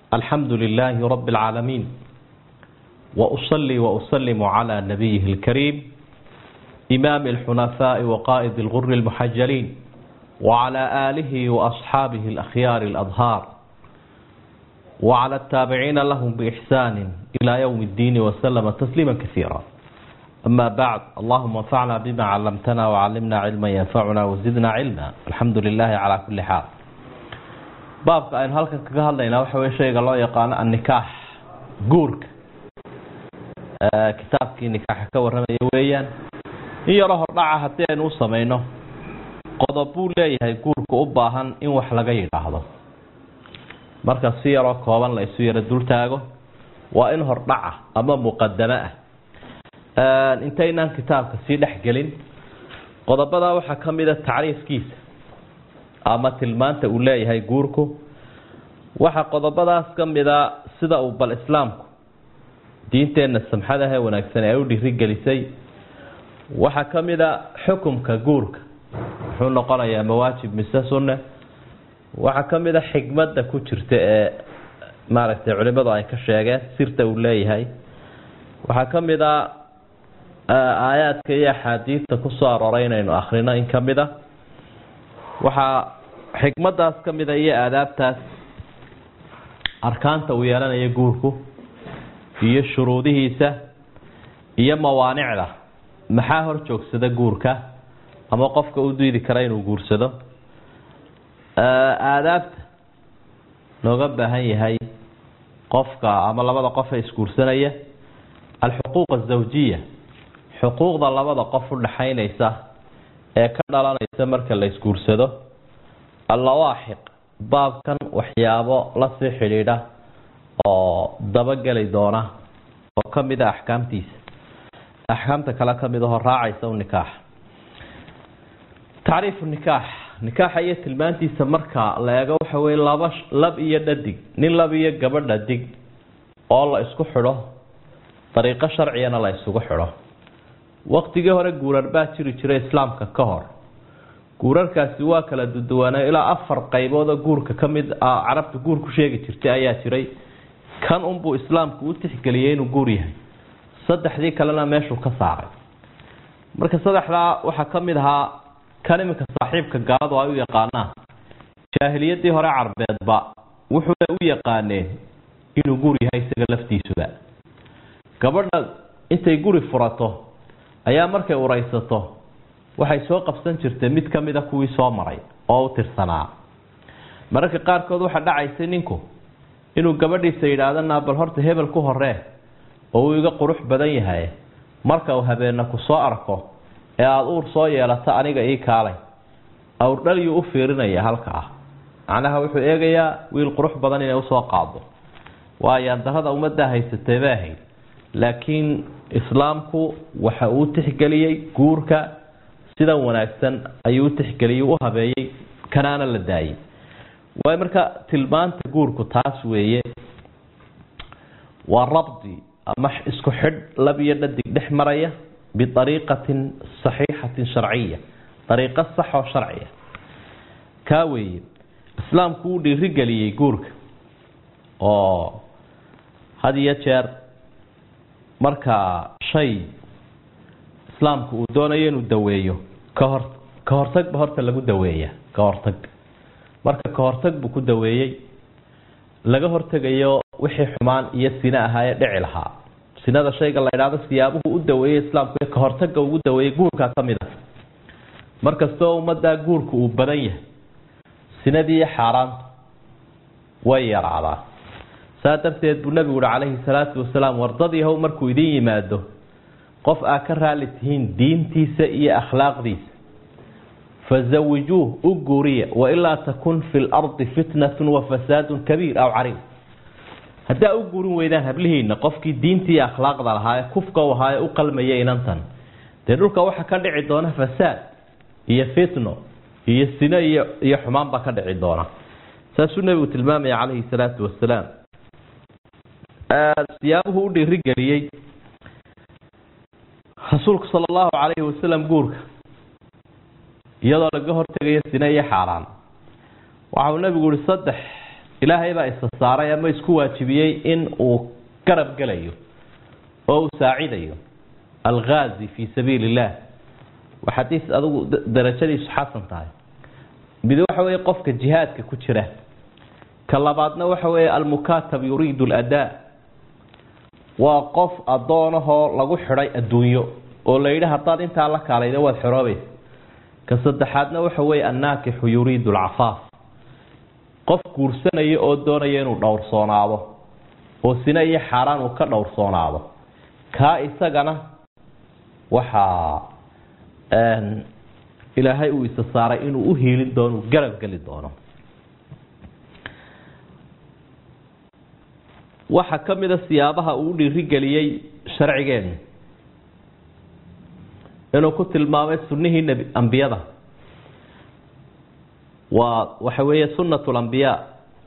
الحمد لله رب العالمين وأصلي وأسلم على نبيه الكريم إمام الحنفاء وقائد الغر المحجلين وعلى آله وأصحابه الأخيار الأظهار وعلى التابعين لهم بإحسان إلى يوم الدين وسلم تسليما كثيرا أما بعد اللهم انفعنا بما علمتنا وعلمنا علما ينفعنا وزدنا علما الحمد لله على كل حال baabka aynu halkan kaga hadlaynaa waxa wey shayga loo yaqaano annikaax guurka kitaabkii nikaaxa ka warramaya weeyaan in yaroo hordhaca haddii aynu u samayno qodob buu leeyahay guurka u baahan in wax laga yidhaahdo marka si yaroo kooban la isu yaro dultaago waa in hordhaca ama muqadamo ah intaynaan kitaabka sii dhexgelin qodobada waxaa ka mida tacriifkiisa ama tilmaanta uu leeyahay guurku waxaa qodobadaas ka mida sida uu bal islaamku diinteenna samxadahe wanaagsan ee u dhirigelisay waxaa ka mida xukumka guurka muxuu noqonayaa mawaajib mise sunne waxaa ka mida xikmadda ku jirta ee maaragtay culimadu ay ka sheegeen sirta uu leeyahay waxaa ka mida aayaadka iyo axaadiidta kusoo arooray inaynu akhrino in ka mid a waxaa xikmadaas ka mida iyo aadaabtaas arkaanta uu yeelanaya guurku iyo shuruudihiisa iyo mawaanicda maxaa hor joogsada guurka ama qofka u diidi kara inuu guursado aadaabta looga baahan yahay qofka ama labada qof ee isguursanaya alxuquuq azawjiya xuquuqda labada qof u dhaxaynaysa ee ka dhalanaysa marka la isguursado allawaaxiq baabkan waxyaabo lasii xidhiidha oo dabageli doona oo ka mid a axkaamtiisa axkaamta kale ka mid ahoo raacaysa u nikaax tacriifu nikaax nikaaxa iyo tilmaantiisa marka la eego waxa weye laba lab iyo dhadig nin lab iyo gabadh dhadig oo la isku xidho dariiqo sharcigana la isugu xidho waqtigii hore guurar baa jiri jiray islaamka ka hor guurarkaasi waa kala duduwaana ilaa afar qaybood oo guurka ka mid ah carabta guur ku sheegi jirtay ayaa jiray kan unbuu islaamku u tixgeliyey inuu guur yahay saddexdii kalena meeshuu ka saaray marka saddexdaa waxaa ka mid ahaa kan iminka saaxiibka gaaladu ay u yaqaanaan jaahiliyadii hore carbeedba wuxuuna u yaqaaneen inuu guur yahay isaga laftiisuba gabadha intay guri furato ayaa markay uraysato waxay soo qabsan jirtay mid ka mida kuwii soo maray oo u tirsanaa mararka qaarkood waxaa dhacaysay ninku inuu gabadhiisa yidhaahdo naa bal horta hebel ku horee oo uu iga qurux badan yahay marka uu habeenna ku soo arko ee aada uur soo yeelato aniga ii kaalay awrdhalyuu u fiirinaya halka ah macnaha wuxuu eegayaa wiil qurux badan inay usoo qaado waayo darada ummaddaa haysatay bay ahayd laakiin islaamku waxa uu tixgeliyey guurka sida wanaagsan ayuu u tixgeliyey u habeeyey kanaana la daayey waayo marka tilmaanta guurku taas weeye waa rabdi ama isku xidh lab iyo dhadig dhex maraya biariiqatin saxiixatin sharciya dariiqo sax oo sharciya kaa weeye islaamku uu dhiirigeliyey guurka oo had iyo jeer marka shay islaamku uu doonayo inuu daweeyo kahor ka hortagba horta lagu daweeya ka hortag marka ka hortag buu ku daweeyey laga hortegayo wixii xumaan iyo sine ahaa ee dhici lahaa sinada shayga la idhaahdo siyaabuhu u daweeyey islaamku ka hortaga ugu daweeyey guurkaa ka mid a markastoo ummaddaa guurka uu badan yahay sinadii iyo xaaraantu way yaraadaa saa darteed buu nabigu uhi calayhi salaatu wasalaam wardadiihow markuu idin yimaado qof aa ka raali tihiin diintiisa iyo akhlaaqdiisa fazawijuuh u guuriya wailaa takun fi lardi fitnatun wafasaadun kabiir aw cariib haddaa u guurin weydaan hablihiina qofkii diintii iyo akhlaaqda lahaa ee kufka u ahaa ee u qalmaya inantan dee dhulka waxaa ka dhici doona fasaad iyo fitno iyo sino iyo iyo xumaan baa ka dhici doona saasuu nebigu tilmaamaya calayhi salaatu wasalaam siyaabuhu u dhiirigeliyey rasuulku sala allahu calayhi wasalam guurka iyadoo laga hortegayo sine iyo xaaraan waxa uu nebigu yihi saddex ilaahay baa isa saaray ama isku waajibiyey in uu garab gelayo oo uu saacidayo alghaazi fii sabiili illah waa xadiis adigu darajadiisu xasan tahay mid waxa weeye qofka jihaadka ku jira ka labaadna waxa weeye almukatab yuriidu aladaa waa qof addoonahoo lagu xidhay adduunyo oo la yidhi haddaad intaa la kaalayda waad xoroobaysa ka saddexaadna waxa weeye annaakixu yuriidu alcafaaf qof guursanaya oo doonaya inuu dhowrsoonaado oo sina iyo xaaraan uu ka dhowrsoonaado kaa isagana waxaa ilaahay uu isa saaray inuu u hiilin doono uu garab geli doono waxaa ka mid a siyaabaha uu u dhiirigeliyey sharcigeenu inuu ku tilmaamay sunnihii nebi ambiyada waa waxa weeye sunnatu lambiyaa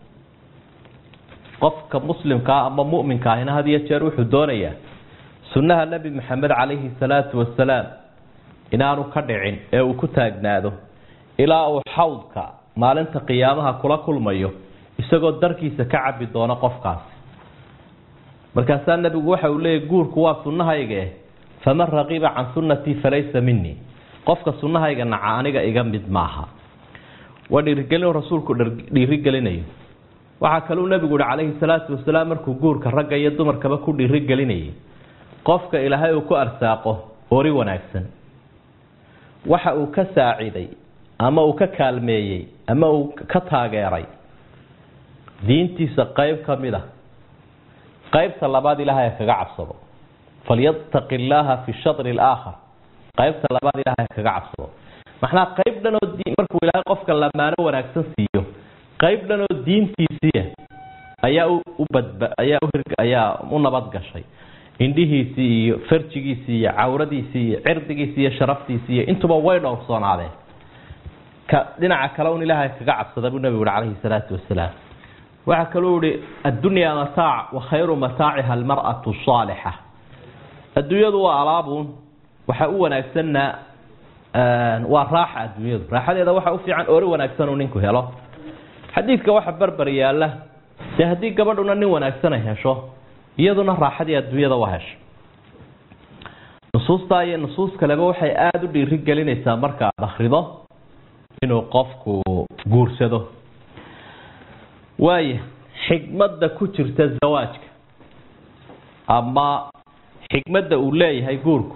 qofka muslimkaa ama mu'minka ahina had iyo jeer wuxuu doonayaa sunnaha nebi maxamed calayhi salaatu wasalaam inaanu ka dhicin ee uu ku taagnaado ilaa uu xawdka maalinta qiyaamaha kula kulmayo isagoo darkiisa ka cabi doono qofkaasi markaasaa nebigu waxa uu leeyahy guurku waa sunnahaygae faman raqiba can sunnatii falaysa minii qofka sunnahayga naca aniga iga mid maaha waa dhiirigelin rasuulku dhiirigelinayo waxaa kaluu nebigu uhi calayhi salaatu wasalaam markuu guurka ragga iyo dumarkaba ku dhiirigelinayay qofka ilaahay uu ku arsaaqo ori wanaagsan waxa uu ka saaciday ama uu ka kaalmeeyey ama uu ka taageeray diintiisa qayb ka mid a qaybta labaad ilaahay kaga cabsado falyattaqi illaaha fi shatri alaakhar qaybta labaad ilaahay kaga cabsado maxnaa qayb dhanoo markuu ilaahay qofka lamaano wanaagsan siiyo qayb dhanoo diintiisiiya ayaa u badba ayaa ayaa u nabad gashay indhihiisii iyo farjigiisii iyo cawradiisii iyo cirdigiisii iyo sharaftiisii iyo intuba way dhowrsoonaadeen ka dhinaca kale un ilaahay kaga cabsada buu nebigu uhi calayhi salaatu wasalaam waxaa kaluu ihi addunyaa mataac wa khayru mataaciha almar'atu saalixa adduunyadu waa alaabuun waxa u wanaagsanna waa raaxa adduunyadu raaxadeeda waxa u fiican ori wanaagsan uu ninku helo xadiidka waxa barbar yaalla dee haddii gabadhuna nin wanaagsan ay hesho iyaduna raaxadii adduunyada waa hesho nusuustaa iyo nusuus kaleba waxay aada u dhiiri gelinaysaa marka aad akrido inuu qofku guursado waaya xikmadda ku jirta zawaajka ama xikmadda uu leeyahay guurku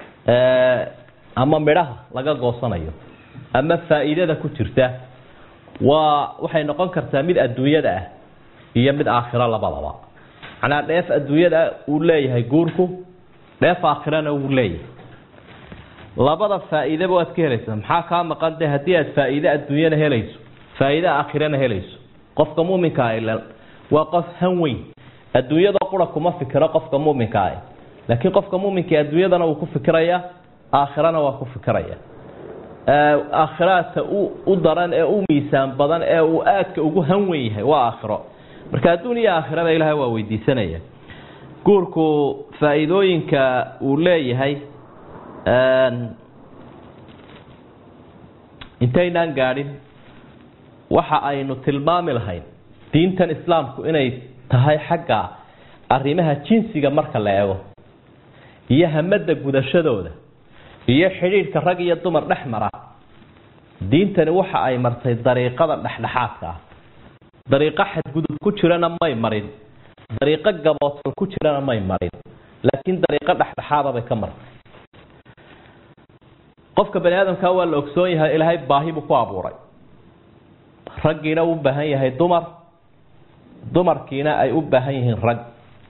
ama midhaha laga goosanayo ama faa'iidada ku jirta waa waxay noqon kartaa mid adduunyada ah iyo mid aakhiro labadaba macnaa dheef adduunyada uu leeyahay guurku dheef aakhirana wuu leeyahay labada faa'iidaba waad ka helaysaa maxaa kaa maqan de haddii aad faa'iide adduunyana helayso faa'iide aakhirana helayso qofka muminka ah waa qof han weyn adduunyada qura kuma fikiro qofka muminka ah laakiin qofka muminka adduunyadana wuu ku fikiraya aakhirana waa ku fikiraya aakhiraadka u daran ee u miisaan badan ee uu aadka ugu han weyn yahay waa aakhiro marka adduun iyo aakhiraba ilaahay waa weydiisanaya guurku faa'iidooyinka uu leeyahay intaynaan gaadhin waxa aynu tilmaami lahayn diintan islaamku inay tahay xagga arrimaha jinsiga marka la eego iyo hamada gudashadooda iyo xidhiidhka rag iyo dumar dhex mara diintani waxa ay martay dariiqada dhexdhexaadka ah dariiqo xadgudub ku jirana may marin dariiqo gaboodsan ku jirana may marin laakiin dariiqo dhexdhexaada bay ka martay qofka bani aadamka waa la ogsoon yahay ilaahay baahi buu ku abuuray raggiina u baahan yahay dumar dumarkiina ay u baahan yihiin rag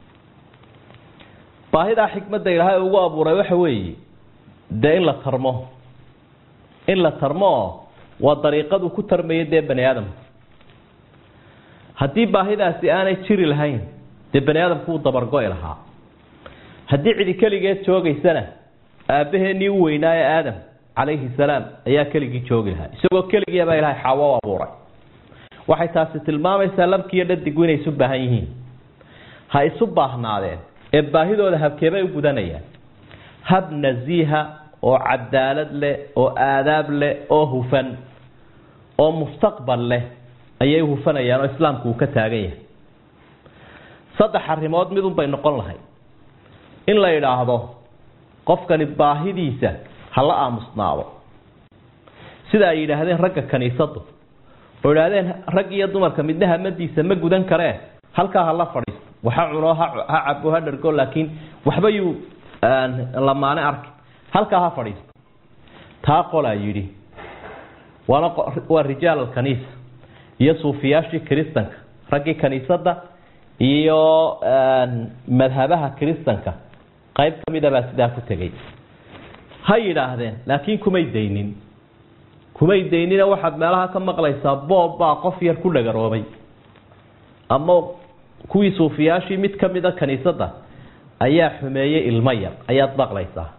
baahidaa xikmadda ilaahay ugu abuuray waxa weeye dee in la tarmo in la tarmo oo waa dariiqadu ku tarmaya dee bani aadamka haddii baahidaasi aanay jiri lahayn dee bani aadamku wuu dabargo-i lahaa haddii cidi keligeed joogaysana aabbaheenii u weynaaye aadam calayhi salaam ayaa keligii joogi lahaa isagoo keligii baa ilaahay xaawo u abuuray waxay taasi tilmaamaysaa labkiiyo dhadigu inay isu baahan yihiin ha isu baahnaadeen ee baahidooda habkeebay u gudanayaan hab nasiiha oo cadaalad leh oo aadaab leh oo hufan oo mustaqbal leh ayay hufanayaan oo islaamku uu ka taagan yahay saddex arrimood midun bay noqon lahay in la yidhaahdo qofkani baahidiisa hala aamusnaado sida ay yidhaahdeen ragga kaniisadu oo idhaahdeen rag iyo dumarka midna hamadiisa ma gudan karee halkaa hala fadhiisto waxa cuno ha cabo ha dhargo laakiin waxba yuu lamaane arki halkaa ha fadhiisto taa qolaa yidhi waana waa rijaal alkaniisa iyo suufiyaashii kiristanka raggii kaniisada iyo madhabaha kiristanka qayb ka mida baa sidaa ku tegay ha yidhaahdeen laakiin kumay daynin kumay daynina waxaad meelaha ka maqlaysaa boob baa qof yar ku dhagaroobay ama kuwii suufiyaashii mid ka mida kaniisada ayaa xumeeyey ilmo yar ayaad maqlaysaa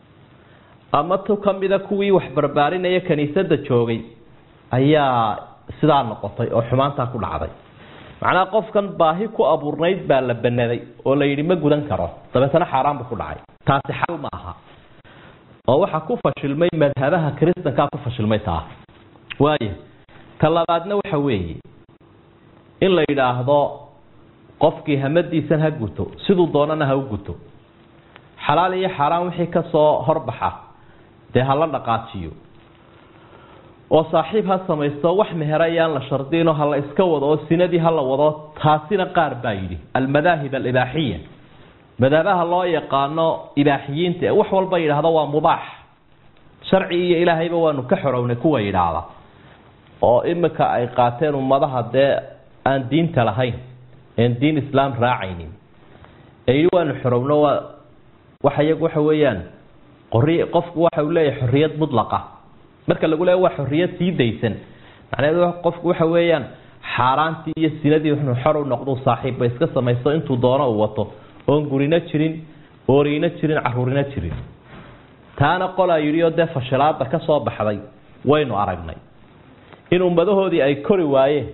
ama tu ka mida kuwii wax barbaarinaya kaniisada joogay ayaa sidaa noqotay oo xumaantaa ku dhacday macnaha qofkan baahi ku abuurnayd baa la banaday oo la yidhi ma gudan karo dabeetana xaaraan buu ku dhacay taasi xal ma aha oo waxaa ku fashilmay madhabaha kiristankaa ku fashilmay taa waayo ta labaadna waxa weeye in la yidhaahdo qofkii hamadiisan ha guto siduu doonana ha u guto xalaal iyo xaaraan wixii kasoo horbaxa dee hala dhaqaajiyo oo saaxiib ha samaysto wax meher ayaan la shardino hala iska wado oo sinadii hala wado taasina qaar baa yidhi almadaahib alibaaxiya madaabaha loo yaqaano ibaaxiyiinta wax walba yidhaahdo waa mubaax sharci iyo ilaahayba waanu ka xorownay kuwa yidhaahda oo imika ay qaateen ummadaha dee aan diinta lahayn een diin islaam raacaynin ee yidhi waanu xorowno waa waxa iyagu waxa weeyaan qori qofku waxa uu leeyahay xorriyad mudlaqa marka lagu leeya waa xorriyad sii daysan macnaheedu qofku waxa weeyaan xaaraantii iyo sinadii wuxuu xor u noqdo saaxiibba iska samaysto intuu doono uu wato oon gurina jirin oorina jirin caruurina jirin taana qolaa yidhi oo dee fashilaada ka soo baxday waynu aragnay in ummadahoodii ay kori waayeen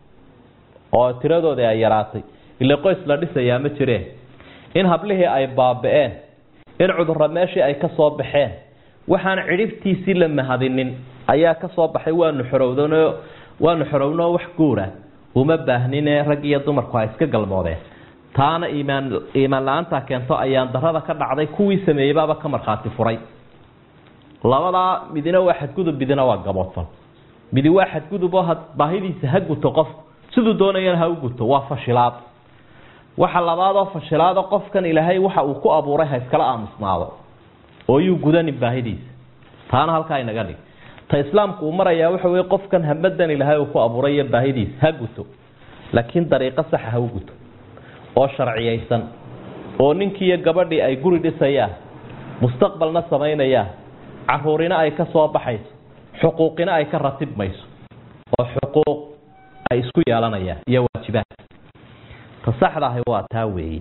oo tiradoodii ay yaraatay ile qoys la dhisayaa ma jireen in hablihii ay baaba-een in cudurra meeshii ay ka soo baxeen waxaan cidhibtiisii la mahadinin ayaa ka soo baxay waanu xorowdano waanu xorowno wax guura uma baahnine rag iyo dumarku ha iska galmoodeen taana iimaan iimaan la-aantaa keento ayaan darada ka dhacday kuwii sameeyey baaba ka markhaati furay labadaa midina waa xadgudub midina waa gaboodfal midi waa xadgudub oo baahidiisa ha guto qofku siduu doonayana ha u guto waa fashilaad waxa labaad oo fashilaado qofkan ilaahay waxa uu ku abuuray ha iskala aamusnaado oo yuu gudanin baahidiisa taana halkaa inaga dhig ta islaamku uu marayaa waxa weye qofkan hamadan ilaahay uu ku abuuray iyo baahidiisa ha guto laakiin dariiqo saxa ha u guto oo sharciyaysan oo ninkii iyo gabadhii ay guri dhisayaan mustaqbalna samaynayaan caruurina ay ka soo baxayso xuquuqina ay ka ratibmayso oo xuquuq ay isku yeelanayaan iyo waajibaad ta saxda ahi waa taa weeye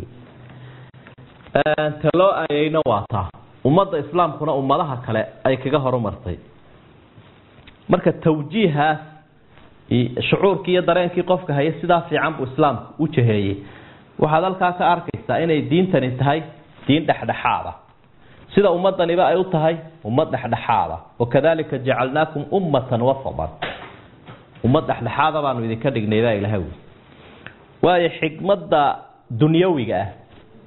ta loo aayeyna waa taa ummadda islaamkuna ummadaha kale ay kaga horumartay marka tawjiihaas shucuurkii iyo dareenkii qofka haya sidaa fiican buu islaamku u jaheeyey waxaad halkaa ka arkaysaa inay diintani tahay diin dhexdhexaada sida ummadaniba ay u tahay ummad dhexdhexaada wakadalika jacalnaakum ummatan wasadan ummad dhexdhexaada baanu idinka dhignay baa ilaha wi waayo xikmadda dunyawiga ah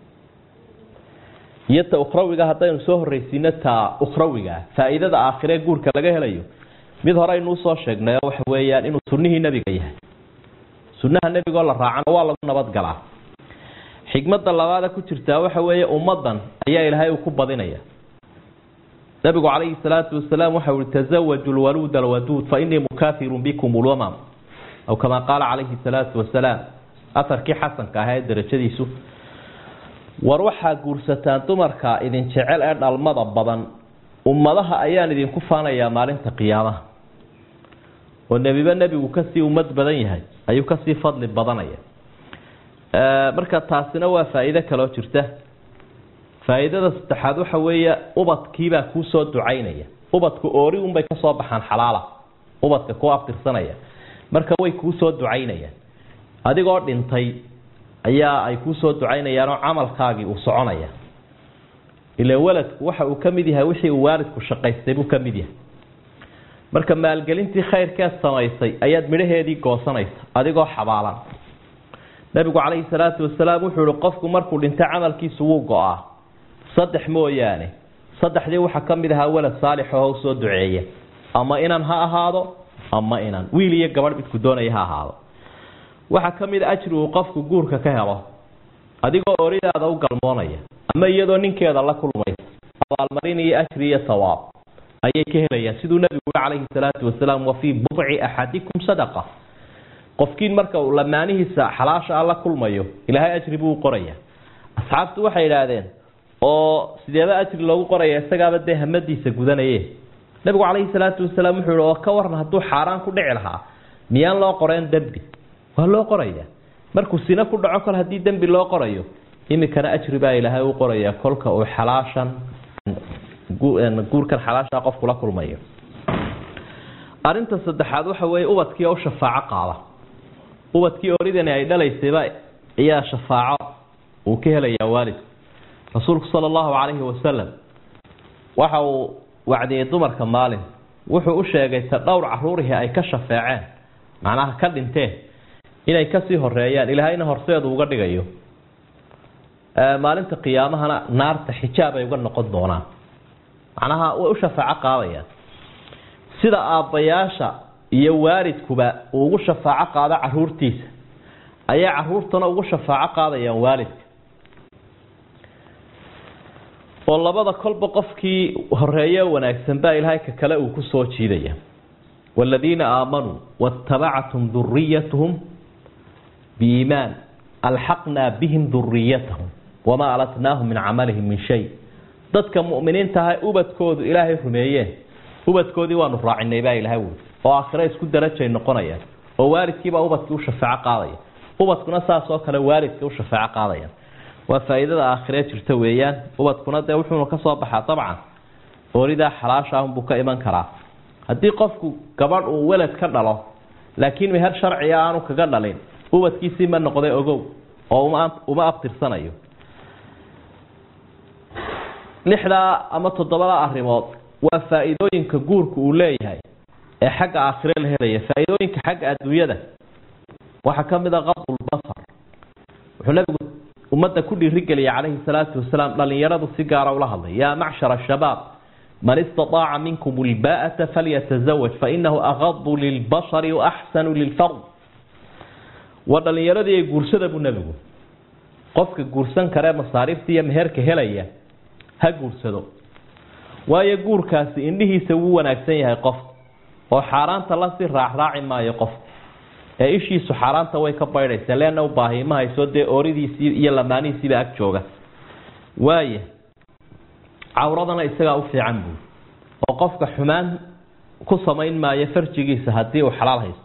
iyo ta ukhrawiga haddaynu soo horreysiino ta ukhrawiga ah faa-iidada aakhiree guurka laga helayo mid hore aynu usoo sheegnay oo waxa weeyaan inuu sunnihii nebiga yahay sunnaha nebigoo la raacana waa lagu nabadgalaa xikmadda labaada ku jirtaa waxa weeye ummaddan ayaa ilaahay uu ku badinaya nabigu calayhi salaatu wasalaam waxa ui tasawaju lwaluud alwaduud fa inii mukaafirun bikum ulwamam aw kamaa qaala calayhi salaatu wasalaam aharkii xasanka ahaa ee darajadiisu war waxaa guursataan dumarka idin jecel ee dhalmada badan ummadaha ayaan idinku faanayaa maalinta qiyaamaha oo nebiba nebigu kasii ummad badan yahay ayuu kasii fadli badanaya marka taasina waa faa-iido kaloo jirta faa-iidada saddexaad waxa weeye ubadkiibaa kuusoo ducaynaya ubadku oori unbay kasoo baxaan xalaala ubadka ku abtirsanaya marka way kuusoo ducaynayaan adigoo dhintay ayaa ay kuusoo ducaynayaan oo camalkaagii uu soconaya ila waladku waxa uu ka mid yahay wixii uu waalidku shaqaystay buu ka mid yahay marka maalgelintii khayrkeed samaysay ayaad midhaheedii goosanaysa adigoo xabaalan nabigu calayhi salaatu wasalaam wuxuu ihi qofku markuu dhinto camalkiisu wuu go-aa saddex mooyaane saddexdii waxaa ka mid ahaa walad saalix oo soo duceeya ama inan ha ahaado ama inan wiil iyo gabadh midku doonaya ha ahaado waxaa ka mid a ajri uu qofku guurka ka helo adigoo oridaada u galmoonaya ama iyadoo ninkeeda la kulmaysa abaalmarin iyo ajri iyo sawaab ayay ka helayaan siduu nabigu calayhi salaatu wasalaam wa fii budci axadikum sadaqa qofkiin marka uu lamaanihiisa xalaasha ah la kulmayo ilaahay ajri buu u qoraya asxaabtu waxay idhaahdeen oo sideeba ajri loogu qoraya isagaaba dee hamadiisa gudanaye nabigu calayhi salaatu wasalaam wuxuu ihi oo ka waran hadduu xaaraan ku dhici lahaa miyaan loo qoreen dembi waa loo qoraya markuu sina ku dhaco kol haddii dembi loo qorayo imikana ajri baa ilaahay u qoraya kolka uu xalaashan guurkan xalaasha qofku la kulmayo arinta saddexaad waxa weeye ubadkii oo u shafaaco qaada ubadkii oridani ay dhalaysayba ayaa shafaaco uu ka helayaa waalidku rasuulku sala allahu calayhi wasalam waxa uu wacdiyey dumarka maalin wuxuu u sheegay ta dhowr caruurihii ay ka shafeeceen macnaha ka dhinteen inay kasii horeeyaan ilaahayna horseedu uga dhigayo maalinta qiyaamahana naarta xijaab ay uga noqon doonaan macnaha way u shafaaco qaadayaan sida aabbayaasha iyo waalidkuba uu ugu shafaaco qaado caruurtiisa ayay caruurtana ugu shafaaco qaadayaan waalidka oo labada kolba qofkii horeeye wanaagsan baa ilaahay ka kale uu ku soo jiidaya waaladiina aamanuu waatabacathum duriyatuhum biiimaan alxaqnaa bihim duriyatahum wamaa alatnaahum min camalihim min shay dadka mu'miniintaha ubadkoodu ilaahay rumeeyeen ubadkoodii waanu raacinay baa ilahay wuri oo aakhire isku darajay noqonayaan oo waalidkiibaa ubadkii u shafaaco qaadaya ubadkuna saas oo kale waalidka u shafaaco qaadayaan waa faa'iidada aakhiree jirta weeyaan ubadkuna dee wuxuuna ka soo baxaa dabcan ooridaa xalaasha ahunbuu ka iman karaa haddii qofku gabadh uu welad ka dhalo laakiin meher sharciga aanu kaga dhalin ubadkiisii ma noqday ogow oo uma abtirsanayo lixdaa ama toddobadaa arrimood waa faa'iidooyinka guurku uu leeyahay ee xagga aakhire la helaya faa'iidooyinka xagga adduunyada waxaa ka mid a qadulbasar wuxuu nabigu ummadda ku dhiirigeliyay calayhi salaatu wasalaam dhallinyaradu si gaara ula hadlay yaa macshara shabaab man istataaca minkum ilbaa'ata falyatazawaj fainahu aqadu lilbashari waaxsanu lilfard waa dhallinyaradii ee guursada buu nebigu qofka guursan karee masaariifta iyo meherka helaya ha guursado waayo guurkaasi indhihiisa wuu wanaagsan yahay qof oo xaaraanta lasii raacraaci maayo qof ee ishiisu xaaraanta way ka baydhaysa leanna u baahi ma hayso dee ooridiisii iyo lamaanihiisiiba ag jooga waaya cawradana isagaa u fiican buui oo qofka xumaan ku samayn maayo farjigiisa haddii uu xalaal haysto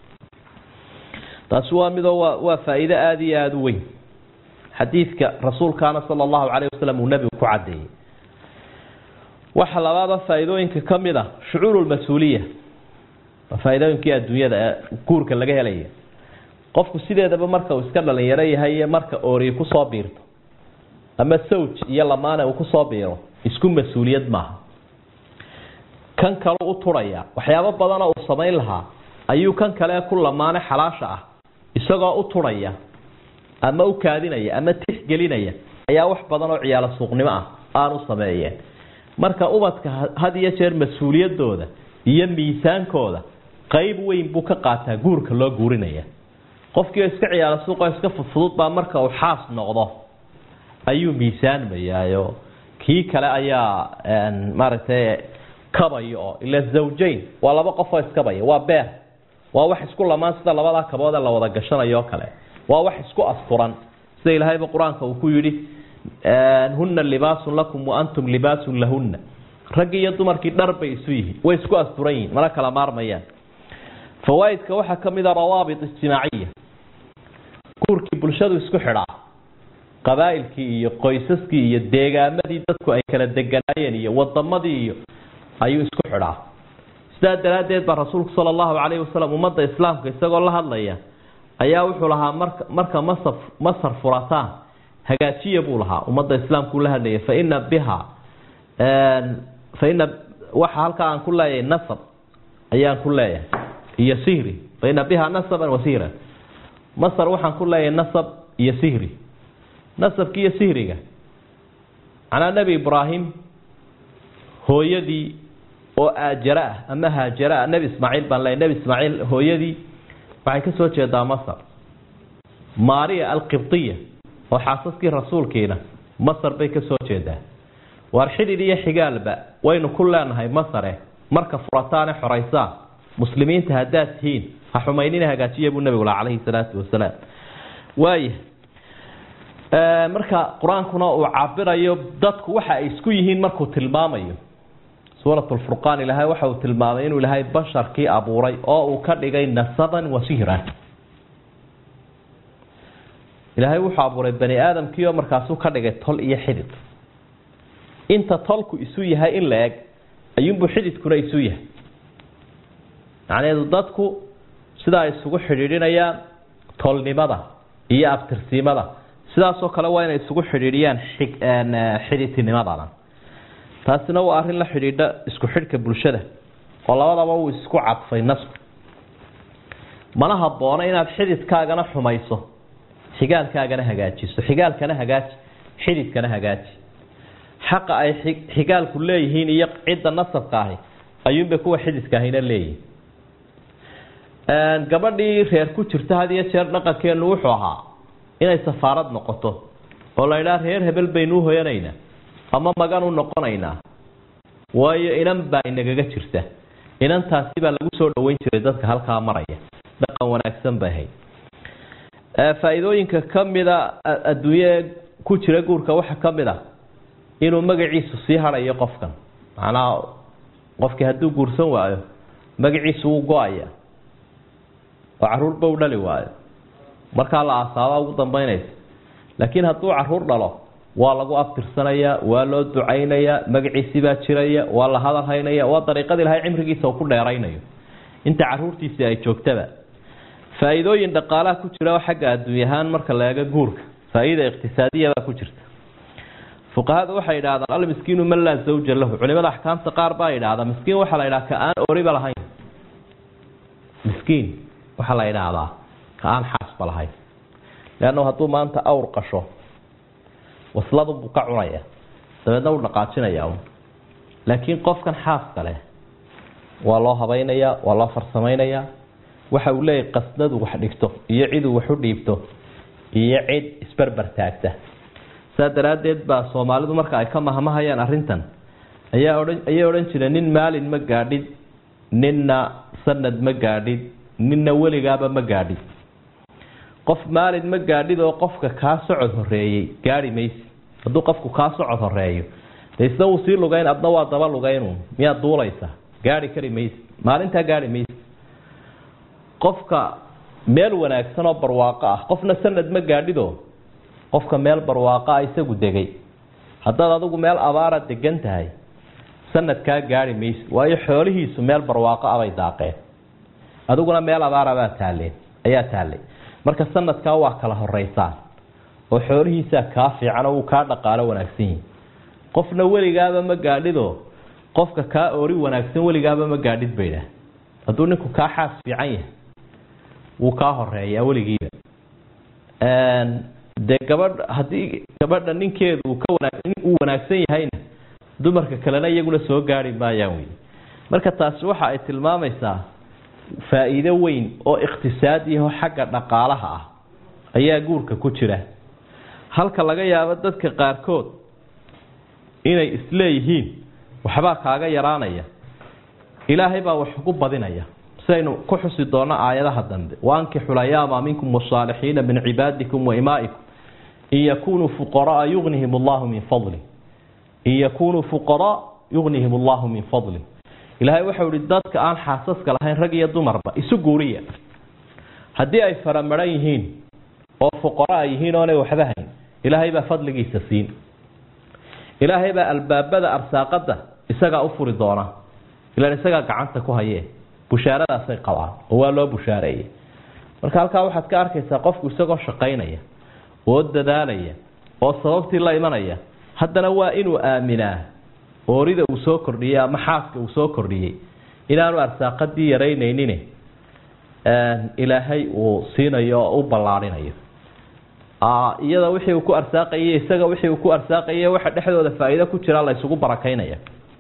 taasi waa midoo waa waa faa'iido aada iyo aada u weyn xadiidka rasuulkaana sala allahu calayh wasalam uu nebigu ku caddeeyey waxa labaada faa'iidooyinka ka mid a shucuurulmas-uuliya waa faa'iidooyinkii adduunyada ee guurka laga helaya qofku sideedaba marka uu iska dhalinyaro yahay iyo marka oori kusoo biirto ama sawj iyo lamaane uu kusoo biiro isku mas-uuliyad maaha kan kale u turhaya waxyaabo badanoo uu samayn lahaa ayuu kan kale ku lamaane xalaasha ah isagoo u turhaya ama u kaadinaya ama tixgelinaya ayaa wax badan oo ciyaalo suuqnimo ah aanu sameeyeen marka ubadka had iyo jeer mas-uuliyadooda iyo miisaankooda qayb weyn buu ka qaataa guurka loo guurinaya qofkiioo iska ciyaalo suuqoo iska fudfudud baa marka uu xaas noqdo ayuu miisaanmayaayo kii kale ayaa maaragtay kabaya oo ila zawjayn waa laba qofoo iskabaya waa beer waa wax isku lamaan sida labadaa kabood ee la wada gashanayo oo kale waa wax isku asturan sida ilaahayba qur-aanka uu ku yidhi huna libaasun lakum wa antum libaasun lahunna raggii iyo dumarkii dhar bay isu yihiin way isku asturan yihiin mana kala maarmayaan fawaaidka waxaa ka mid a rawaabit ijtimaaciya guurkii bulshadu isku xidhaa qabaa'ilkii iyo qoysaskii iyo deegaamadii dadku ay kala deganaayeen iyo wadamadii iyo ayuu isku xidhaa sidaa daraaddeed baa rasuulku sala allahu calayhi wasalam ummadda islaamka isagoo la hadlaya ayaa wuxuu lahaa marka marka masar masar furataan hagaajiya buu lahaa ummadda islaamkuu la hadlaya fa ina biha fa ina waxa halkaa aan ku leeyahay nasab ayaan ku leeyahay iyo sihri faina biha nasaban wa sihran masar waxaan ku leeyahay nasab iyo sihri nasabki iyo sihriga macnaa nebi ibraahim hooyadii oo aajara ah ama haajara ah nebi ismaaciil baan leeyahy nebi ismaaciil hooyadii waxay ka soo jeedaa masar maria alqibdiya oo xaasaskii rasuulkiina masar bay ka soo jeedaa waar xidhid iyo xigaalba waynu ku leenahay masare marka furataane xoraysaan muslimiinta haddaad tihiin ha xumaynina hagaajiya buu nebigu laha calayhi salaatu wasalaam waaya marka qur-aankuna uu cabirayo dadku waxa ay isku yihiin markuu tilmaamayo suurat lfurqaan ilaahay waxa uu tilmaamay inuu ilaahay basharkii abuuray oo uu ka dhigay nasaban wa sihran ilaahay wuxuu abuuray bani aadamkii oo markaasuu ka dhigay tol iyo xidid inta tolku isu yahay in la eg ayuunbuu xididkuna isu yahay macnaheedu dadku sidaa isugu xidhiidhinayaan tolnimada iyo abtirsiimada sidaasoo kale waa inay isugu xidhiidhiyaan xidhiidtinimadana taasina waa arrin la xidhiidha isku xidhka bulshada oo labadaba uu isku cadfay nasku mana haboono inaad xididkaagana xumayso xigaalkaagana hagaajiso xigaalkana hagaaji xididkana hagaaji xaqa ay xigaalku leeyihiin iyo cidda nasabka ahi ayuunbay kuwa xididka ahina leeyihin gabadhii reer ku jirta had iyo jeer dhaqankeenu wuxuu ahaa inay safaarad noqoto oo la idhaha reer hebel baynu uhoyanaynaa ama magan u noqonaynaa waayo inan baa inagaga jirta inantaasi baa lagu soo dhaweyn jiray dadka halkaa maraya dhaqan wanaagsan bay ahayd faa-iidooyinka kamida adduunye ku jira guurka waxaa kamid a inuu magaciisu sii hadayo qofkan macnaha qofkii hadduu guursan waayo magaciisu wuu go-aya oo caruurba u dhali waayo markaa la aasaabaa ugu dambeynaysa laakiin hadduu caruur dhalo waa lagu abtirsanayaa waa loo ducaynayaa magaciisii baa jiraya waa la hadal haynaya waa dariiqada ilahay cimrigiisa uu ku dheeraynayo inta caruurtiisii ay joogtaba faa-iidooyin dhaqaalaha ku jira oo xagga adduuny ahaan marka la eego guurka faa-iida iqtisaadiyabaa ku jirta fuqahada waxay idhahdaan almiskiinu man laa zawja lahu culimada axkaamta qaar baa idhaahdaa miskiin waxaa la idhaha ka aan oriba lahayn miskiin waxaa la idhaahdaa ka aan xaasba lahayn leanna hadduu maanta awr qasho wasladubuu ka cunaya dabeedna uu dhaqaajinaya laakiin qofkan xaaska leh waa loo habaynayaa waa loo farsamaynayaa waxa uu leeyahy qasnadu wax dhigto iyo ciduu wax u dhiibto iyo cid isberber taagta saa daraaddeed baa soomaalidu marka ay ka mahmahayaan arrintan ayaa odhan ayay odhan jireen nin maalin ma gaadhid ninna sanad ma gaadhid ninna weligaaba ma gaadhid qof maalin ma gaadhid oo qofka kaa socod horeeyey gaadhi maysi hadduu qofku kaa socod horeeyo de isna wuu sii lugayn adna waa daba lugaynu miyaad duulaysa gaadhi kari maysi maalintaa gaadhi maysi qofka meel wanaagsan oo barwaaqo ah qofna sanad ma gaadhido qofka meel barwaaqo ah isagu degay haddaad adigu meel abaara degan tahay sanadkaa gaadhi maysi waayo xoolihiisu meel barwaaqo ah bay daaqeen adiguna meel abaarabaa taaleen ayaa taallay marka sanadkaa waa kala horeysaan oo xoolihiisaa kaa fiican oo wuu kaa dhaqaalo wanaagsan yihi qofna weligaaba ma gaadhido qofka kaa oori wanaagsan weligaaba ma gaadhid baydhaah hadduu ninku kaa xaas fiican yahay wuu kaa horeeyaa weligiiba dee gabadh haddii gabadha ninkeedu uu ka wanaag uu wanaagsan yahayna dumarka kalena iyaguna soo gaari maayaan wey marka taasi waxa ay tilmaamaysaa faa-iido weyn oo iqtisaadiyaho xagga dhaqaalaha ah ayaa guurka ku jira halka laga yaabo dadka qaarkood inay isleeyihiin waxbaa kaaga yaraanaya ilaahay baa wax ugu badinaya sidaynu ku xusi doono aayadaha dambe waankixu layaama minkum wasaalixiina min cibaadikum wa imaa'ikum in yakunuu fuqaraa yugnihim allahu min fadli in yakunuu fuqaraa yugnihim allahu min fadli ilaahay waxau ihi dadka aan xaasaska lahayn rag iyo dumarba isu guuriya haddii ay faramaran yihiin oo fuqara ay yihiin oonay waxba hayn ilaahay baa fadligiisa siin ilaahay baa albaabada arsaaqada isagaa u furi doona ilaan isagaa gacanta ku hayee bushaaradaasay qabaan oo waa loo bushaareeyey marka halkaa waxaad ka arkaysaa qofku isagoo shaqaynaya oo dadaalaya oo sababtii la imanaya haddana waa inuu aaminaa oorida uu soo kordhiyey ama xaaska uu soo kordhiyey inaanu arsaaqadii yaraynaynin ilaahay uu siinayo oo u ballaarinayo iyada wixii uu ku arsaaqayay isaga wixii uu ku arsaaqayay waxa dhexdooda faa'iido ku jira la isugu barakaynaya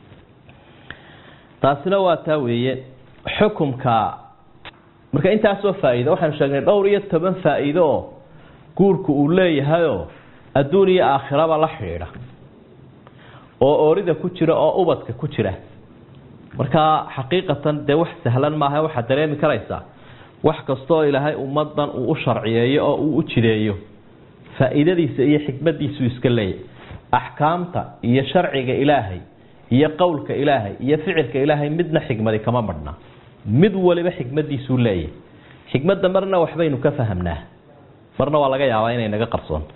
taasina waa taa weeye xukumka marka intaasoo faa'iido waxaanu sheegnay dhowr iyo toban faa'iido oo guurku uu leeyahayoo adduun iyo aakhiraba la xidhiidha oo oorida ku jira oo ubadka ku jira markaa xaqiiqatan dee wax sahlan maaha waxaad dareemi karaysaa wax kastaoo ilaahay ummadan uu u sharciyeeyo oo uu u jideeyo faa'iidadiisa iyo xikmadiisuu iska leeyahy axkaamta iyo sharciga ilaahay iyo qowlka ilaahay iyo ficilka ilaahay midna xikmadi kama madhna mid waliba xikmadiisuu leeyahay xikmadda marna waxbaynu ka fahamnaa marna waa laga yaabaa inay naga qarsoonto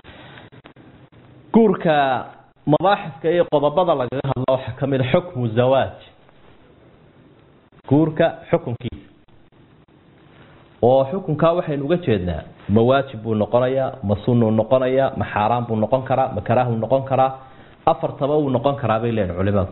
guurka mabaaxifka iyo qodobada lagaga hadlo waxaa ka mid a xukmu zawaaj guurka xukunkiisa oo xukunkaa waxaynu uga jeednaa ma waajib buu noqonayaa ma sunuu noqonayaa ma xaaraan buu noqon karaa ma karaahuu noqon karaa afartaba wuu noqon karaa bay leeyihin culimadu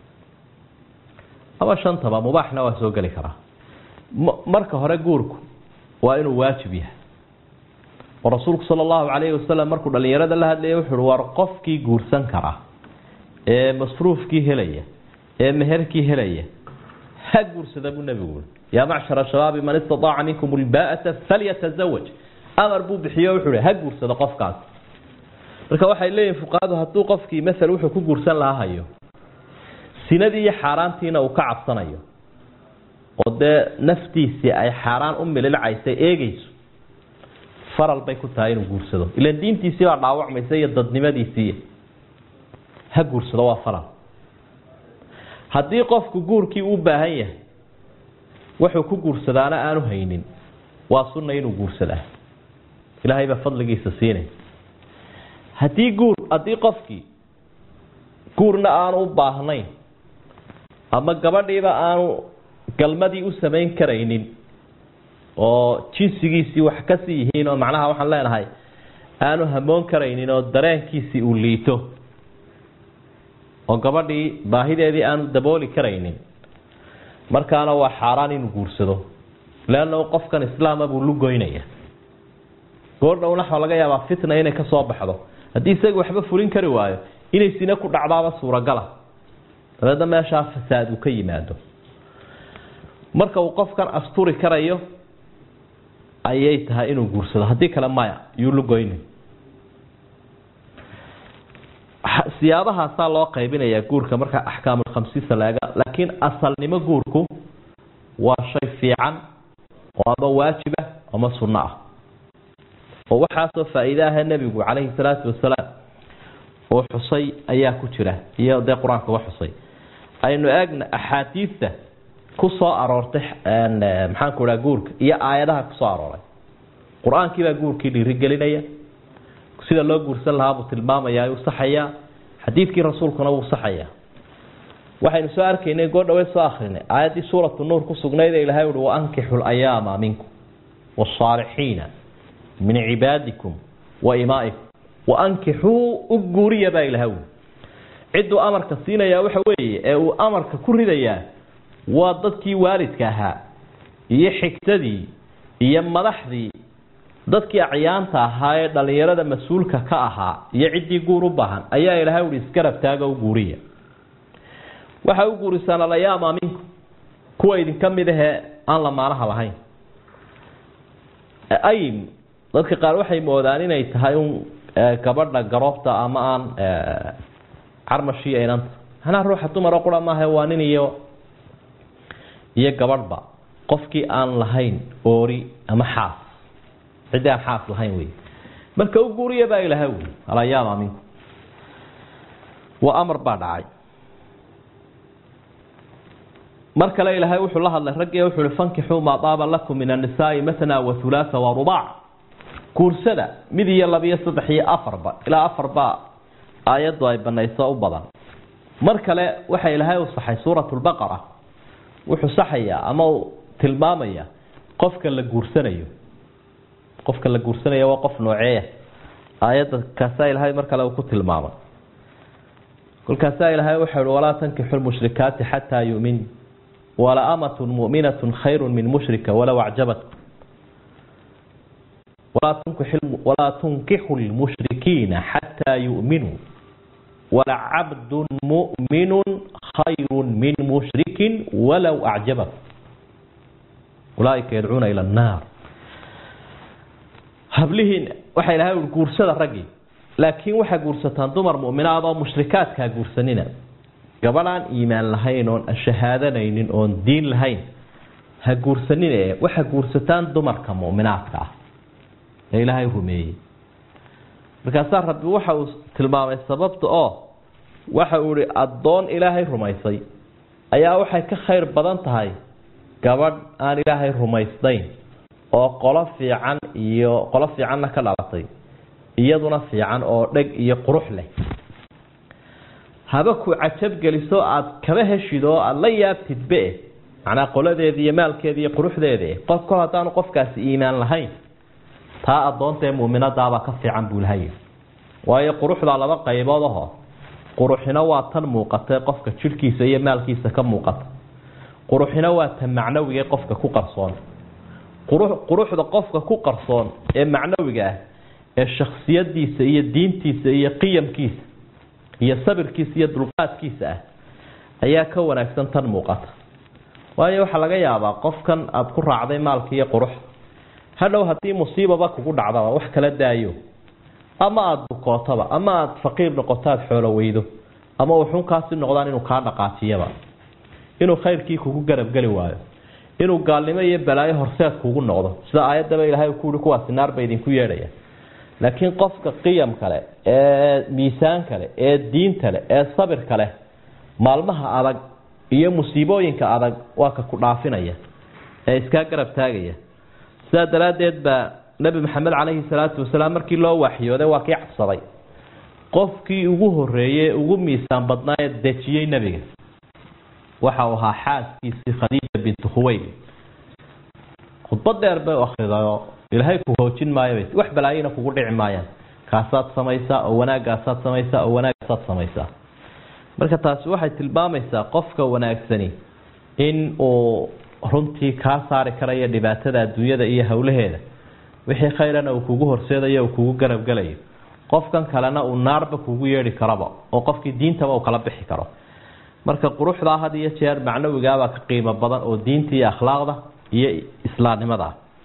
ama shantaba mubaaxna waa soo geli karaa marka hore guurku waa inuu waajib yahay oo rasuulku sala allahu calayhi wasalam markuu dhallinyarada la hadlayay wuxu uhi war qofkii guursan kara ee masruufkii helaya ee meherkii helaya ha guursada buu nebigu ui yaa macshara shabaabi man istataaca minkum ulbaa'ata falyatazawaj amar buu bixiyo wuxuu hi ha guursado qofkaas marka waxay leeyihin fuqahadu hadduu qofkii masel wuxuu ku guursan lahaa hayo sinadii iyo xaaraantiina uu ka cabsanayo oo dee naftiisii ay xaaraan u mililcaysay eegayso faral bay ku tahay inuu guursado ilan diintiisii baa dhaawacmaysa iyo dadnimadiisii ha guursado waa faral haddii qofku guurkii u baahan yahay wuxuu ku guursadaana aanu haynin waa sunna inuu guursadaa ilaahay baa fadligiisa siinay haddii guur haddii qofkii guurna aanu u baahnayn ama gabadhiiba aanu galmadii u samayn karaynin oo jinsigiisii wax kasii yihiin oo macnaha waxaan leenahay aanu hamoon karaynin oo dareenkiisii uu liito oo gabadhii baahideedii aanu dabooli karaynin markaana waa xaaraan inuu guursado leanna qofkan islaama buu lugoynaya goordhowna waxaa laga yaabaa fitna inay ka soo baxdo haddii isaga waxba fulin kari waayo inay sine ku dhacdaaba suuragala dabeedna meeshaa fasaad uu ka yimaado marka uu qofkan asturi karayo ayay tahay inuu guursado haddii kale maya yuu lugoyni siyaabahaasaa loo qaybinayaa guurka marka axkaamulkhamsiisa laega laakiin asalnimo guurku waa shay fiican oo ama waajib ah ama sunno ah oo waxaasoo faa'iide aha nebigu calayhi salaatu wasalaam oo xusay ayaa ku jira iyo dee qur-aankuba xusay aynu eegna axaadiidta ku soo aroortay maxaanku idhaha guurka iyo aayadaha ku soo arooray qur-aankii baa guurkii dhiirigelinaya sida loo guursan lahaa buu tilmaamayaa uu saxayaa xadiidkii rasuulkuna wuu saxayaa waxaynu soo arkaynay goordhaweed soo akrinay aayaddii suuratu nuur ku sugnayd ee ilahay uhi waankixu layaama minkum wasaalixiina min cibaadikum wa imaa'ikum waankixuu u guuriya baa ilaha uli cidduu amarka siinayaa waxa weeye ee uu amarka ku ridayaa waa dadkii waalidka ahaa iyo xigtadii iyo madaxdii dadkii acyaanta ahaa ee dhallinyarada mas-uulka ka ahaa iyo ciddii guur u baahan ayaa ilahay uhi isgarab taaga u guuriya waxaa u guurisaan alayaama minkum kuwa idinka mid ahee aan lamaanaha lahayn aym dadka qaar waxay moodaan inay tahay un gabadha garoobta ama aan carmashii aynanta manaa ruuxa dumaro qura maaha waa nin iyo iyo gabadhba qofkii aan lahayn oori ama xaas ciddii aan xaas lahayn wey marka u guuriya baa ilaha wy alayaama minkum waa amar baa dhacay mar kale ilaahay wuxuu la hadlay raggiiya wuxuu hi fankixuu maa daaba lakum min annisaai matna wa hulaatha wa rubaac guursada mid iyo labiyo saddex iyo afarba ilaa afarba aayaddu ay banayso u badan mar kale waxa ilaahay u saxay suurat lbaqara wuxuu saxayaa ama uu tilmaamaya qofka la guursanayo qofka la guursanaya waa qof nooceeya aayadda kaasaa ilaahay mar kale uu ku tilmaamay kolkaasaa ilaahay wuxuu hi walaa tankixu lmushrikaati xataa yumin wala amatun mu'minatun khayru min mushrika walow acjabatkum walaa tunkixu lmushrikiina xataa yu'minuu walacabdun mu'minun khayru min mushrikin walow acjabakum ulaaika yadcuuna ila annaar hablihiin waxay lahay ui guursada raggii laakiin waxaa guursataan dumar mu'minaad oo mushrikaadkaa guursanina gabadhaan iimaan lahayn oon shahaadanaynin oon diin lahayn ha guursanin ee waxaa guursataan dumarka mu'minaadka ah ee ilaahay rumeeyey markaasaa rabbi waxa uu tilmaamay sababta oo waxa uu ihi addoon ilaahay rumaysay ayaa waxay ka khayr badan tahay gabadh aan ilaahay rumaysnayn oo qolo fiican iyo qolo fiicanna ka dhalatay iyaduna fiican oo dheg iyo qurux leh haba ku cajabgeliso aada kaba heshid oo aada la yaabtidbe macnaa qoladeeda iyo maalkeeda iyo quruxdeeda qof kol haddaanu qofkaasi iimaan lahayn taa addoontaee muuminadaabaa ka fiican buu lahay waayo quruxdaa laba qaybood aho quruxina waa tan muuqatae qofka jidhkiisa iyo maalkiisa ka muuqata quruxina waa tan macnawigae qofka ku qarsoon quruxda qofka ku qarsoon ee macnawiga ah ee shaksiyadiisa iyo diintiisa iyo qiyamkiisa iyo sabirkiisa iyo dulqaadkiisa ah ayaa ka wanaagsan tan muuqata waayo waxaa laga yaabaa qofkan aada ku raacday maalka iyo qurux hadhow haddii musiibaba kugu dhacdaba wax kala daayo ama aada bukootaba ama aada faqiir noqoto aada xoolo weydo ama wuxuun kaasi noqdaan inuu kaa dhaqaajiyaba inuu khayrkii kugu garabgeli waayo inuu gaalnimo iyo balaayo horseed kugu noqdo sida aayaddaba ilaahay ku uhi kuwaasi naar ba idinku yeedhaya laakiin qofka qiyam kale ee miisaan kale ee diinta leh ee sabirka leh maalmaha adag iyo musiibooyinka adag waa ka ku dhaafinaya ee iskaa garab taagaya sidaa daraaddeed baa nebi maxamed caleyhi salaatu wasalaam markii loo waxyooday waa kii cabsaday qofkii ugu horeeyey ugu miisaan badnaa ee dejiyey nebiga waxa uu ahaa xaaskiisii khadiija bintu khuweyl khudbad dheer bay akridayoo ilaahay ku hoojin maayo wax balaayina kugu dhici maayaan kaasaad samaysaa oo wanaagaasaad samaysaa oo wanaagaasaad samaysaa marka taasi waxay tilmaamaysaa qofka wanaagsani in uu runtii kaa saari karayo dhibaatada adduunyada iyo howlaheeda wixii khayrana uu kugu horseedayo uu kugu garabgelayo qofkan kalena uu naarba kugu yeedhi karaba oo qofkii diintaba uu kala bixi karo marka quruxdaa had iyo jeer macnawigaabaa ka qiimo badan oo diinta iyo akhlaaqda iyo islaamnimada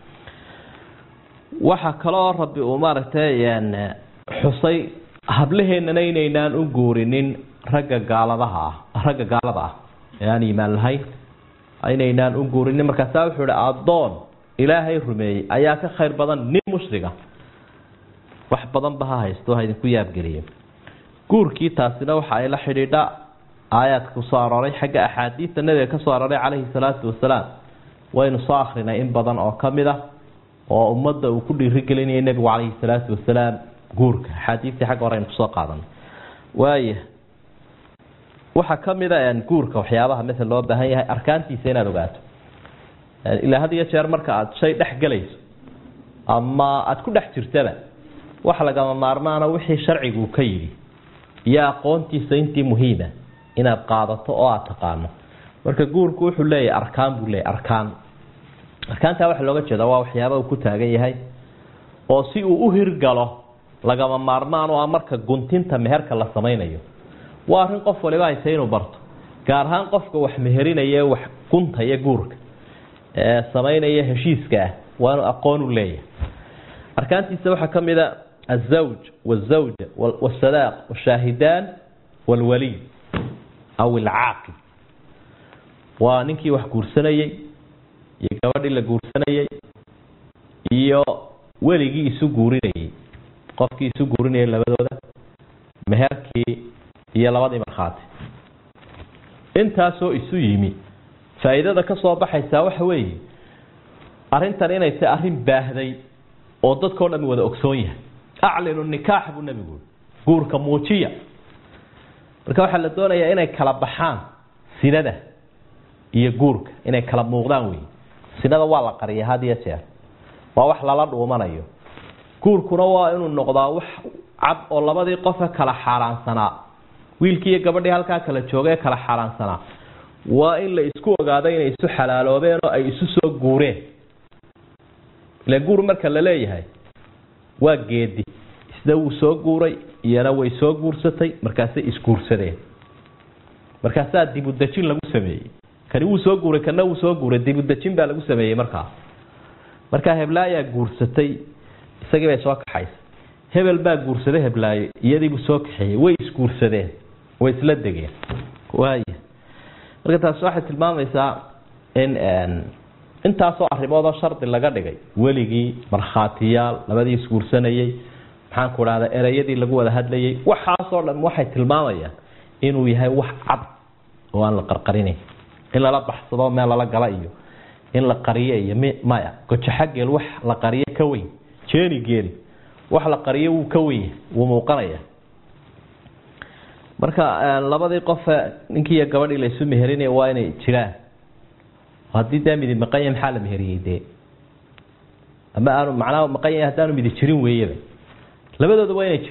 waxa kaloo rabbi uu maaragtay xusay hablaheennana inaynaan u guurinin ragga gaaladaha ah ragga gaalada ah ee aan iimaan lahayn inaynaan u guurinin markaasaa wuxuu ihi addoon ilaahay rumeeyey ayaa ka khayr badan nin mushriga wax badanba ha haysto ha idinku yaabgeliyo guurkii taasina waxa ay la xidhiidha aayaadka kusoo arooray xagga axaadiista nabiga ka soo arooray calayhi salaatu wasalaam waynu soo akrinay in badan oo ka mid ah oo ummadda uu ku dhiirigelinayay nebigu calayhi salaatu wasalaam guurka axaadiistii xagga hore aynu kusoo qaadanay waaya waxaa ka mid a guurka waxyaabaha masel loo baahan yahay arkaantiisa inaad ogaato ilaa had iyo jeer marka aada shay dhex gelayso ama aada ku dhex jirtaba wax lagama maarmaana wixii sharcigu uu ka yidhi iyo aqoontiisa intii muhiima inaad qaadato oo aada taqaano marka guurku wuxuu leeyahay arkaan buu leeyahy arkaan arkaantaa waxaa looga jeeda waa waxyaaba uu ku taagan yahay oo si uu u hirgalo lagama maarmaan oo ah marka guntinta meherka la samaynayo waa arrin qof waliba haysa inuu barto gaar ahaan qofka wax meherinaya wax guntaya guurka ee samaynaya heshiiska ah waa inuu aqoon u leeyahay arkaantiisa waxaa ka mid a azawj wazawja wasadaaq washaahidaan walwaliy aw ilcaaqib waa ninkii wax guursanayey iyo gabadhii la guursanayey iyo weligii isu guurinayey qofkii isu guurinayay labadooda meherkii iyo labadii markhaati intaasoo isu yimi faa'iidada ka soo baxaysaa waxa weeye arrintan inay tahay arrin baahday oo dadkao dhami wada ogsoon yahay aclinu nikaax buu nebigu guurka muujiya marka waxaa la doonayaa inay kala baxaan sinada iyo guurka inay kala muuqdaan wey sinada waa la qariya had iyo jeer waa wax lala dhuumanayo guurkuna waa inuu noqdaa wax cad oo labadii qofe kala xaaraansanaa wiilkii iyo gabadhii halkaa kala jooga ee kala xaaraansanaa waa in la isku ogaado inay isu xalaaloobeen oo ay isu soo guureen ile guur marka la leeyahay waa geedi isna wuu soo guuray iyana way soo guursatay markaasay isguursadeen markaasaa dibudejin lagu sameeyey kani wuu soo guuray kana wuu soo guuray dibudejin baa lagu sameeyey markaa markaa heblaayaa guursatay isagii bay soo kaxaysay hebel baa guursaday heblaayo iyadiibuu soo kaxeeyey way isguursadeen way isla degeen waaya marka taasi waxay tilmaamaysaa in intaasoo arrimoodoo shardi laga dhigay weligii markhaatiyaal labadii isguursanayey maxaan ku dhahda ereyadii lagu wada hadlayay waxaasoo dhan waxay tilmaamayaan inuu yahay wax cad oo aan la qarqarinayn in lala baxsado meel lala gala iyo in la qariyo iyo m maya gojaxageel wax la qariyo ka weyn jeeni geeli wax la qariyo wuu ka weyn wuu muuqanaya marka labadii qofe ninkii iyo gabadhii la isu meherinaya waa inay jiraan haddii dee midi maqan yahay maxaa la meheriyey dee ama aanu macnaha maqan yahay haddaanu midi jirin weeyaba labadooda waa inay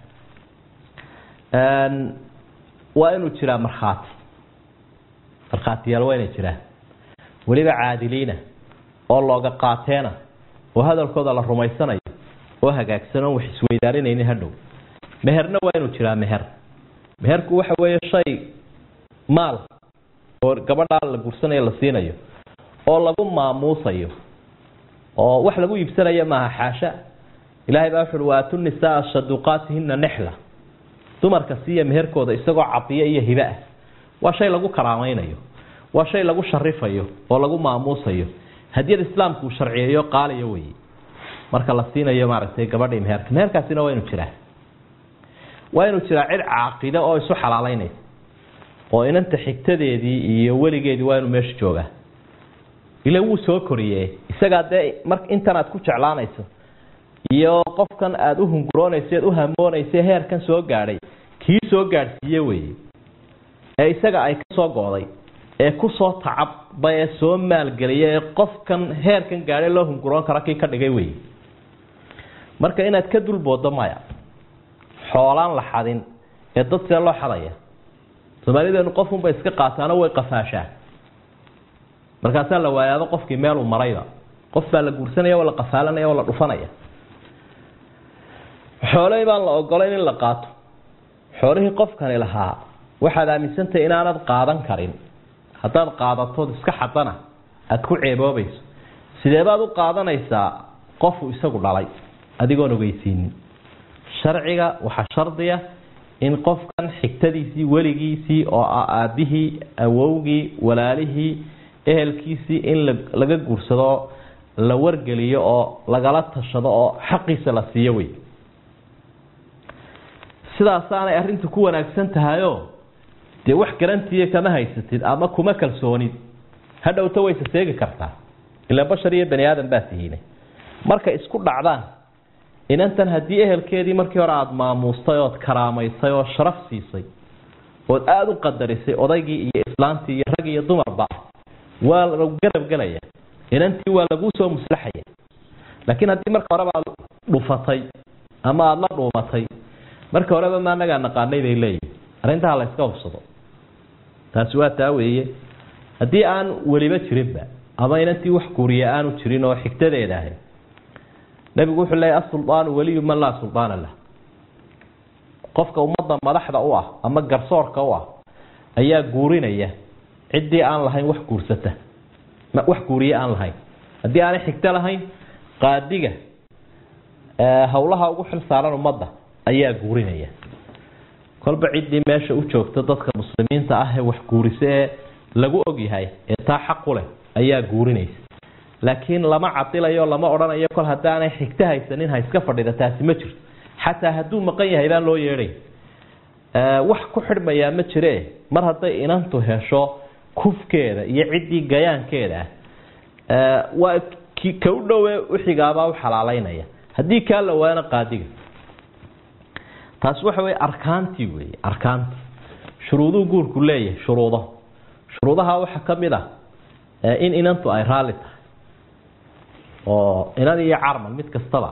jiraan waa inuu jiraa markhaati markhaatiyaal waa inay jiraan weliba caadiliina oo looga qaateena oo hadalkooda la rumaysanayo oo hagaagsan oon wax isweydaarinaynin hadhow meherna waa inuu jiraa meher meherku waxa weeye shay maal oo gabadhaa la guursanayo la siinayo oo lagu maamuusayo oo wax lagu iibsanayo maaha xaasha ilaahay baa wuxuuhi waatu nisaa saduqaatihina nexla dumarka siiya meherkooda isagoo cadiyo iyo hibe ah waa shay lagu karaamaynayo waa shay lagu sharifayo oo lagu maamuusayo hadiyad islaamku uu sharciyeeyo qaaliyo weye marka la siinayo maaragtay gabadhii meherka meherkaasina waa inuu jiraa waa inuu jiraa cid caaqida oo isu xalaalaynaysa oo inanta xigtadeedii iyo weligeedii waa inuu meesha joogaa ila wuu soo koriye isagaa dee mar intan aad ku jeclaanayso iyo qofkan aada u hunguroonaysa eed u hamoonaysa heerkan soo gaadhay kii soo gaadhsiiye weye ee isaga ay ka soo go'day ee kusoo tacabba ee soo maalgeliya ee qofkan heerkan gaadhay loo hunguroon karo kii ka dhigay weye marka inaad ka dulboodo maya xoolaan la xadin ee dad see loo xadaya soomaalideenu qofunbay iska qaataano way qafaashaan markaasaa la waayaado qofkii meeluu marayba qof baa la guursanaya oo la qafaalanaya oo la dhufanaya xoolahii baan la ogolayn in la qaato xoolihii qofkani lahaa waxaad aaminsantahay inaanad qaadan karin haddaad qaadatood iska xadana aada ku ceeboobayso sidee baad u qaadanaysaa qofuu isagu dhalay adigoon ogeysiinin sharciga waxaa shardiya in qofkan xigtadiisii weligiisii oo ah aabbihii awowgii walaalihii ehelkiisii in laga guursado la wargeliyo oo lagala tashado oo xaqiisa la siiyo wey sidaasaanay arrintu ku wanaagsan tahayo dee wax garantiiya kama haysatid ama kuma kalsoonid hadhowta wayse seegi kartaa ilaa bashar iyo bani aadan baa tihiine markay isku dhacdaan inantan haddii ehelkeedii markii hore aada maamuustay ood karaamaysay oo sharaf siisay ood aada u qadarisay odaygii iyo islaantii iyo rag iyo dumarba waa lagu garab gelaya inantii waa laguu soo muslaxaya laakiin haddii marka horeba aad dhufatay ama aada la dhuumatay marka horeba ma anagaa naqaanay bay leeyihin arrintaha la yska hubsado taasi waa taa weeye haddii aan weliba jirinba ama inantii wax guuriya aanu jirin oo xigtadeeda ahay nabigu wuxuu leeyahy asuldaanu weliyu man laa suldaana lah qofka ummadda madaxda u ah ama garsoorka u ah ayaa guurinaya ciddii aan lahayn wax guursata wax guuriye aan lahayn haddii aanay xigto lahayn qaadiga howlaha ugu xil saaran ummadda ayaa guurinaya kolba ciddii meesha u joogta dadka muslimiinta ah ee wax guurisa ee lagu ogyahay ee taa xaqu leh ayaa guurinaysa laakiin lama cadilayo lama odhanayo kol haddaanay xigto haysanin ha iska fadhida taasi ma jirto xataa hadduu maqan yahay baan loo yeedhay wax ku xidhmayaa ma jire mar hadday inantu hesho kufkeeda iyo ciddii gayaankeeda ah waa ka u dhowe uxigaabaa u xalaalaynaya haddii kaa la waana qaadiga taasi waxa wey arkaantii wey arkaantii shuruuduu guurku leeyahay shuruudo shuruudaha waxaa ka mid ah in inantu ay raalli tahay oo inan iyo carman mid kastaba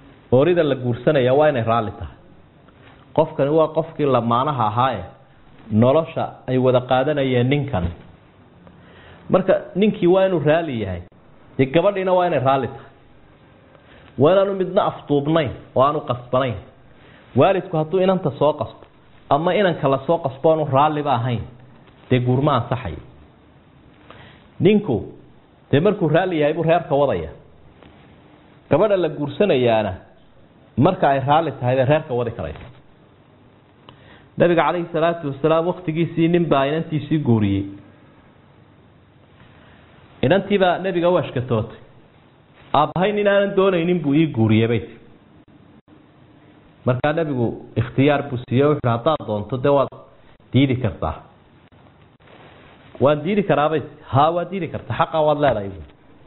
oorida la guursanaya waa inay raalli tahay qofkani waa qofkii lamaanaha ahaaye nolosha ay wada qaadanayeen ninkan marka ninkii waa inuu raalli yahay dee gabadhiina waa inay raalli tahay waa inaanu midna afduubnayn oo aanu qasbanayn waalidku hadduu inanta soo qasbo ama inanka la soo qasbo aanu raalliba ahayn dee guurma ansaxayo ninku dee markuu raalli yahay buu reerka wadaya gabadha la guursanayaana marka ay raalli tahay bay reerka wadi karaysa nabiga calayhi salaatu wasalaam waktigiisii nin baa inantiisii guuriyey inantiibaa nebiga u ashkatootay aabbahay nin aanan doonaynin buu ii guuriyey bay ti markaa nebigu ikhtiyaar buu siiye wuxuuhi haddaad doonto dee waad diidi kartaa waan diidi karaabay ti haa waad diidi kartaa xaqaa waad leedahay bu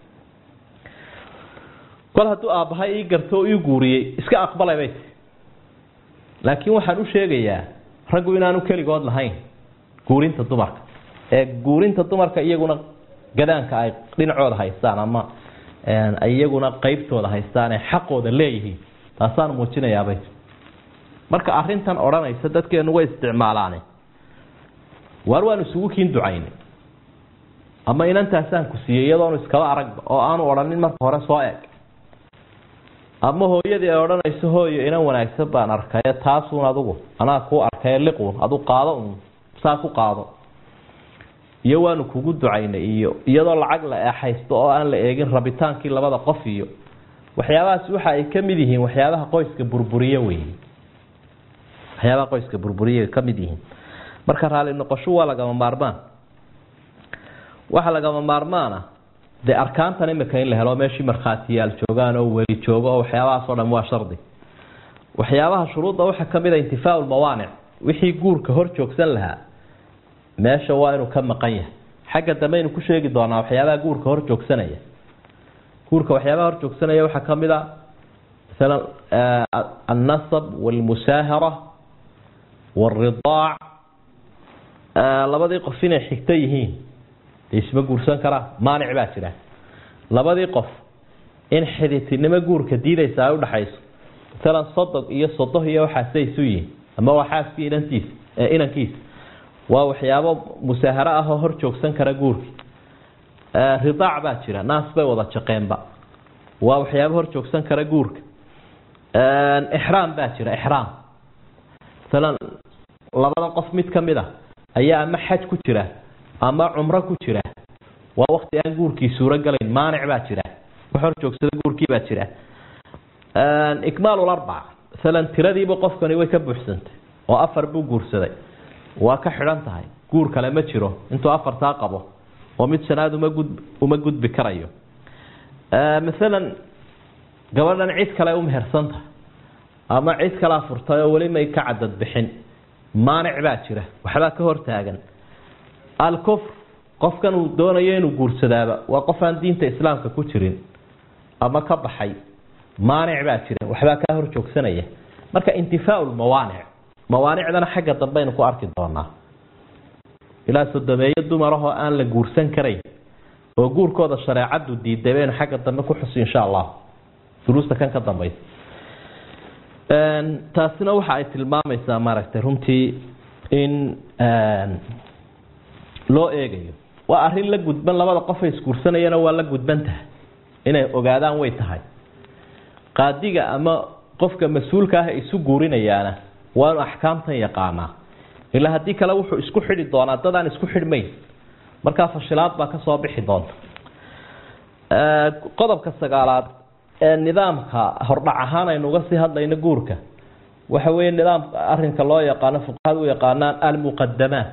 kol hadduu aabbahay ii garto oo ii guuriyey iska aqbalay bay ti laakiin waxaan u sheegayaa raggu inaanu keligood lahayn guurinta dumarka ee guurinta dumarka iyaguna gadaanka ay dhinacooda haystaan ama ay iyaguna qeybtooda haystaan ee xaqooda leeyihiin taasaan muujinayaabay marka arintan odhanaysa dadkeenu way isticmaalaane waar waanu isugu kiin ducaynay ama inantaasaan ku siiyey iyadoonu iskaba aragba oo aanu odhanin marka hore soo eg ama hooyadii ay odhanayso hooyo inan wanaagsan baan arkaye taasuun adugu anaa kuu arkaye liquun adu qaado un saa ku qaado iyo waanu kugu ducaynay iyo iyadoo lacag la eexaysto oo aan la eegin rabitaankii labada qof iyo waxyaabahaas waxa ay ka mid yihiin waxyaabaha qoyska burburiye wey waxyaabaha qoyska burburiye ka mid yihiin marka raali noqosho waa lagama maarmaan waxa lagama maarmaana dee arkaantan imika in la helo meeshii markhaatiyaal joogaan oo weli joogo oo waxyaabahaas o dhan waa shardi waxyaabaha shuruudda waxaa ka mid a intifaa lmawaanic wixii guurka hor joogsan lahaa meesha waa inuu ka maqan yahay xagga dambe aynu ku sheegi doonaa waxyaabaha guurka hor joogsanaya guurka waxyaabaha hor joogsanaya waxaa ka mid a masalan annasab walmusaahara walridaac labadii qof inay xigto yihiin dee isma guursan karaa maanic baa jira labadii qof in xiditinimo guurka diidaysa ay udhaxayso masalan sodog iyo sodoh iyo waxaasay isu yihiin ama waa xaaskii inantiisa inankiisa waa waxyaabo musaaharo ah oo hor joogsan kara guurki ridaac baa jira naas bay wada jaqeenba waa waxyaabo hor joogsan kara guurka ixraam baa jira ixraam masalan labada qof mid ka mid a ayaa ama xaj ku jira ama cumro ku jira waa wakti aan guurkii suuro galayn maanic baa jira wax hor joogsada guurkii baa jira ikmaalularbac masalan tiradiiba qofkani way ka buuxsantay oo afar buu guursaday waa ka xidhan tahay guur kale ma jiro intuu afartaa qabo oo mid shanaad uma gud uma gudbi karayo masalan gabadhan cid kale u mehersan tahay ama cid kalea furtay oo weli may ka cadad bixin maanic baa jira waxbaa ka hortaagan alkufr qofkan uu doonayo inuu guursadaaba waa qof aan diinta islaamka ku jirin ama ka baxay maanic baa jira waxbaa kaa hor joogsanaya marka intifaa lmawaanic mawaanicdana xagga dambeaynu ku arki doonaa ilaa sodomeeyo dumarahoo aan la guursan karayn oo guurkooda shareecadu diiday baynu xagga dambe ku xusi insha allah duruusta kan ka dambaysa taasina waxa ay tilmaamaysaa maaragtay runtii in loo eegayo waa arrin la gudban labada qofay isguursanayana waa la gudban tahay inay ogaadaan way tahay qaadiga ama qofka mas-uulka ah isu guurinayaana waa inu axkaamtan yaqaanaa ilaa haddii kale wuxuu isku xidhi doonaa dad aan isku xidhmayn markaa fashilaad baa ka soo bixi doonta qodobka sagaalaad ee nidaamka hordhac ahaan aynu uga sii hadlayno guurka waxa weeye nidaamka arinka loo yaqaano fuqahada u yaqaanaan almuqadamaat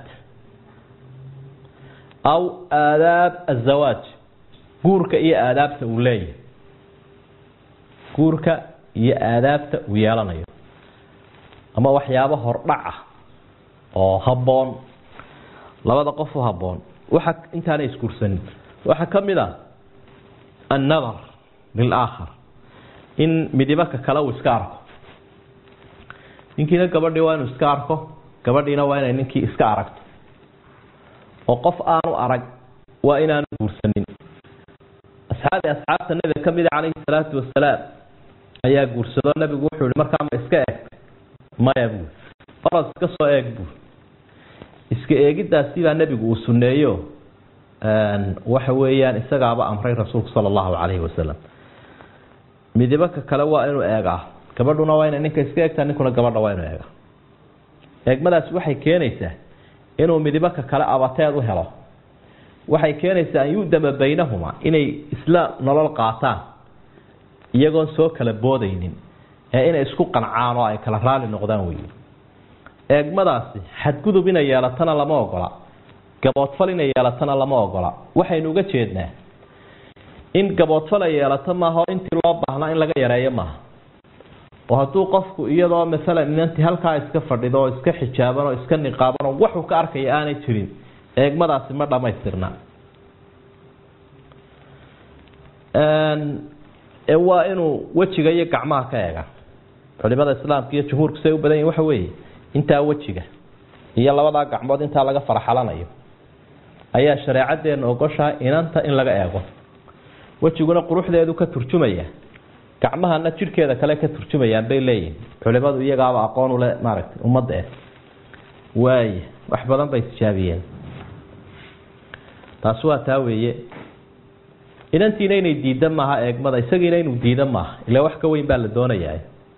aw aadaab azawaaj guurka iyo aadaabta uu leeyahay guurka iyo aadaabta uu yeelanayo ama waxyaabo hordhac ah oo habboon labada qof u habboon waxa intaanay isguursanin waxaa ka mid ah annadar lilaakhar in midibaka kale uu iska arko ninkiina gabadhii waa inuu iska arko gabadhiina waa inay ninkii iska aragto oo qof aanu arag waa inaanu guursanin asxaabi asxaabta nabiga ka mida calayhi salaatu wasalaam ayaa guursado nabigu wuxuu yihi markaa ma iska eeg maya buur oras iska soo eeg buur iska eegiddaasi baa nebigu uu sunneeyo waxa weeyaan isagaaba amray rasuulku sala allahu calayhi wasalam midibaka kale waa inuu eegaa gabadhuna waa inay ninka iska eegtaa ninkuna gabadha waa inuu eegaa eegmadaasi waxay keenaysaa inuu midibaka kale abateed u helo waxay keenaysaa an yudama baynahuma inay isla nolol qaataan iyagoon soo kala boodaynin ee inay isku qancaan oo ay kala raali noqdaan wey eegmadaasi xadgudub inay yeelatana lama ogola gaboodfal inay yeelatana lama ogola waxaynu uga jeednaa in gaboodfal ay yeelato maaha intii loo baahnaa in laga yareeyo maaha oo hadduu qofku iyadoo maalan inantii halkaa iska fadhido oo iska xijaaban oo iska niqaaban oo waxuu ka arkaya aanay jirin eegmadaasi ma dhamaystirna waa inuu wejiga iyo gacmaha ka eega culimada islaamka iyo jumhuurku say u badan yihin waxa weeye intaa wejiga iyo labadaa gacmood intaa laga faraxalanayo ayaa shareecadeena ogoshaha inanta in laga eego wejiguna quruxdeedu ka turjumaya gacmahana jidhkeeda kale ka turjumayaan bay leeyihin culimadu iyagaaba aqoon ule maaragtay ummadda eh waaya wax badan bay tijaabiyeen taasi waa taa weeye inantiina inay diida maaha eegmada isagiina inuu diida maaha ila wax ka weyn baa la doonayaa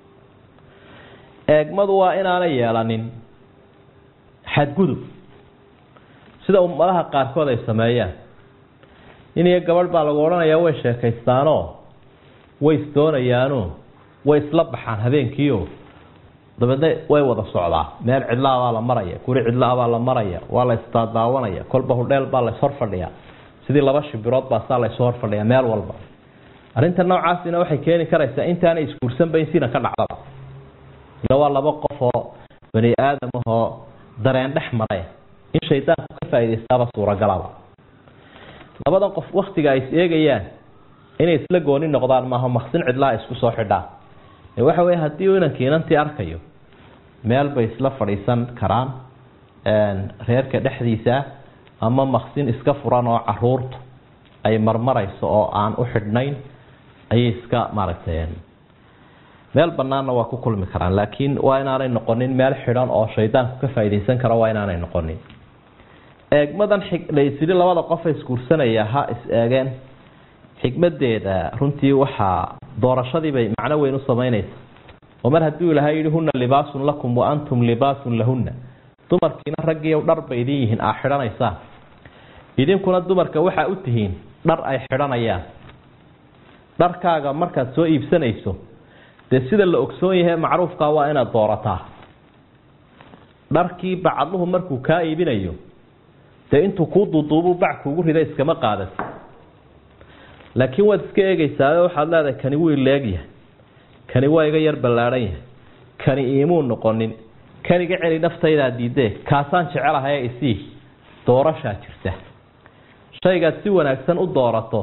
eegmadu waa inaanay yeelanin xadgudub sida ummadaha qaarkood ay sameeyaan nin iyo gabadh baa lagu odhanayaa way sheekaystaanoo way isdoonayaanoo way isla baxaan habeenkiio dabeedna way wada socdaa meel cidlaa baa la maraya guri cidlaa baa la maraya waa la isdaadaawanaya kolba hudheel baa lays horfadhiyaa sidii laba shibirood baa saa laysu horfadhiyaa meel walba arrinta noocaasina waxay keeni karaysaa intaanay isguursanba in sina ka dhacdaba ila waa laba qof oo bani aadam ahoo dareen dhex maray in shaydaanku ka faaidaystaaba suuragalaba labadan qof waktiga ay is eegayaan inay isla gooni noqdaan maaha maqsin cidlaha isku soo xidhaan waxa wey haddii uu inankii inantii arkayo meel bay isla fadhiisan karaan reerka dhexdiisa ama maqsin iska furan oo caruurtu ay marmarayso oo aan u xidhnayn ayay iska maaragtay meel banaanna waa ku kulmi karaan laakiin waa inaanay noqonin meel xidhan oo shaydaanku ka faaidaysan karo waa inaanay noqonin eegmadan laysiri labada qofa isguursanaya ha is eegeen xikmadeeda runtii waxaa doorashadiibay macno weyn u samaynaysa oo mar hadduu ilahay yihi huna libaasun lakum wa antum libaasun lahunna dumarkiina raggiiy dhar bay idin yihiin aa xidhanaysaan idinkuna dumarka waxaa u tihiin dhar ay xidhanayaan dharkaaga markaad soo iibsanayso dee sida la ogsoon yahay macruufkaa waa inaad doorataa dharkii bacadluhu markuu kaa iibinayo dee intuu kuu duuduubu bac kuugu rida iskama qaadat laakiin waad iska eegaysaa waxaad leedahay kani wuu ileegyahay kani waa iga yar ballaadhan yahay kani iimuu noqonin kan iga celi naftaydaa diidee kaasaan jecelahay isii doorashaa jirta shaygaad si wanaagsan u doorato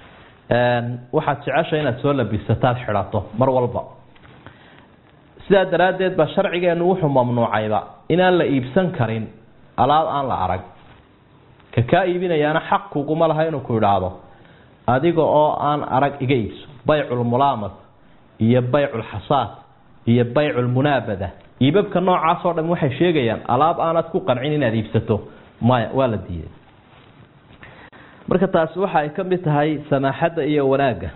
waxaad jecesha inaad soo labisataad xidhato mar walba sidaa daraaddeed baa sharcigeenu wuxuu mamnuucayba inaan la iibsan karin alaab aan la arag ka kaa iibinayaana xaq kuguma laha inuu ku idhaahdo adiga oo aan arag iga iibso bayculmulaamas iyo bayculxasaad iyo bayculmunaabada iibabka noocaasoo dham waxay sheegayaan alaab aanad ku qancin inaad iibsato maya waa la diiday marka taasi waxa ay ka mid tahay samaaxadda iyo wanaagga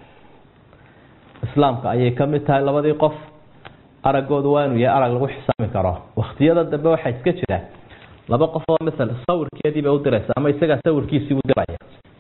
islaamka ayay ka mid tahay labadii qof araggoodu waa inuu yahay arag lagu xisaami karo waktiyada dambe waxaa iska jira laba qof oo masala sawirkeedii bay u diraysa ama isagaa sawirkiisii u diraya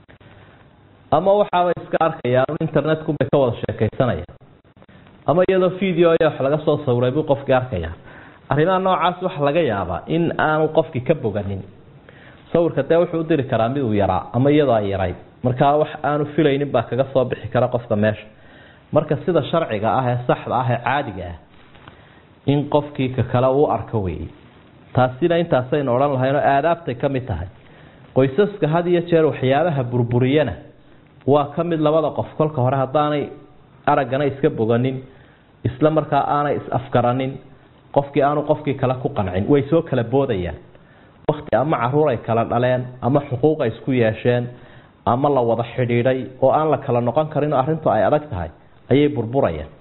ama waxaabay iska arkayaan internetku bay ka wada sheekaysanaya ama iyadoo video ayaa wax laga soo sawiray buu qofkii arkaya arrimaha noocaas waxa laga yaabaa in aanu qofkii ka boganin sawirka dee wuxuu u diri karaa mid uu yaraa ama iyadoo ay yarayd markaa wax aanu filaynin baa kaga soo bixi kara qofka meesha marka sida sharciga ah ee saxda ah ee caadiga ah in qofkii ka kale uu arko weeye taasina intaasaynu odhan lahayn oo aadaabtay ka mid tahay qoysaska had iyo jeer waxyaabaha burburiyana waa ka mid labada qof kolka hore haddaanay araggana iska boganin isla markaa aanay is-afgaranin qofkii aanu qofkii kale ku qancin way soo kala boodayaan wakti ama caruur ay kala dhaleen ama xuquuq ay isku yeesheen ama la wada xidhiidhay oo aan la kala noqon karin oo arrintu ay adag tahay ayay burburayaan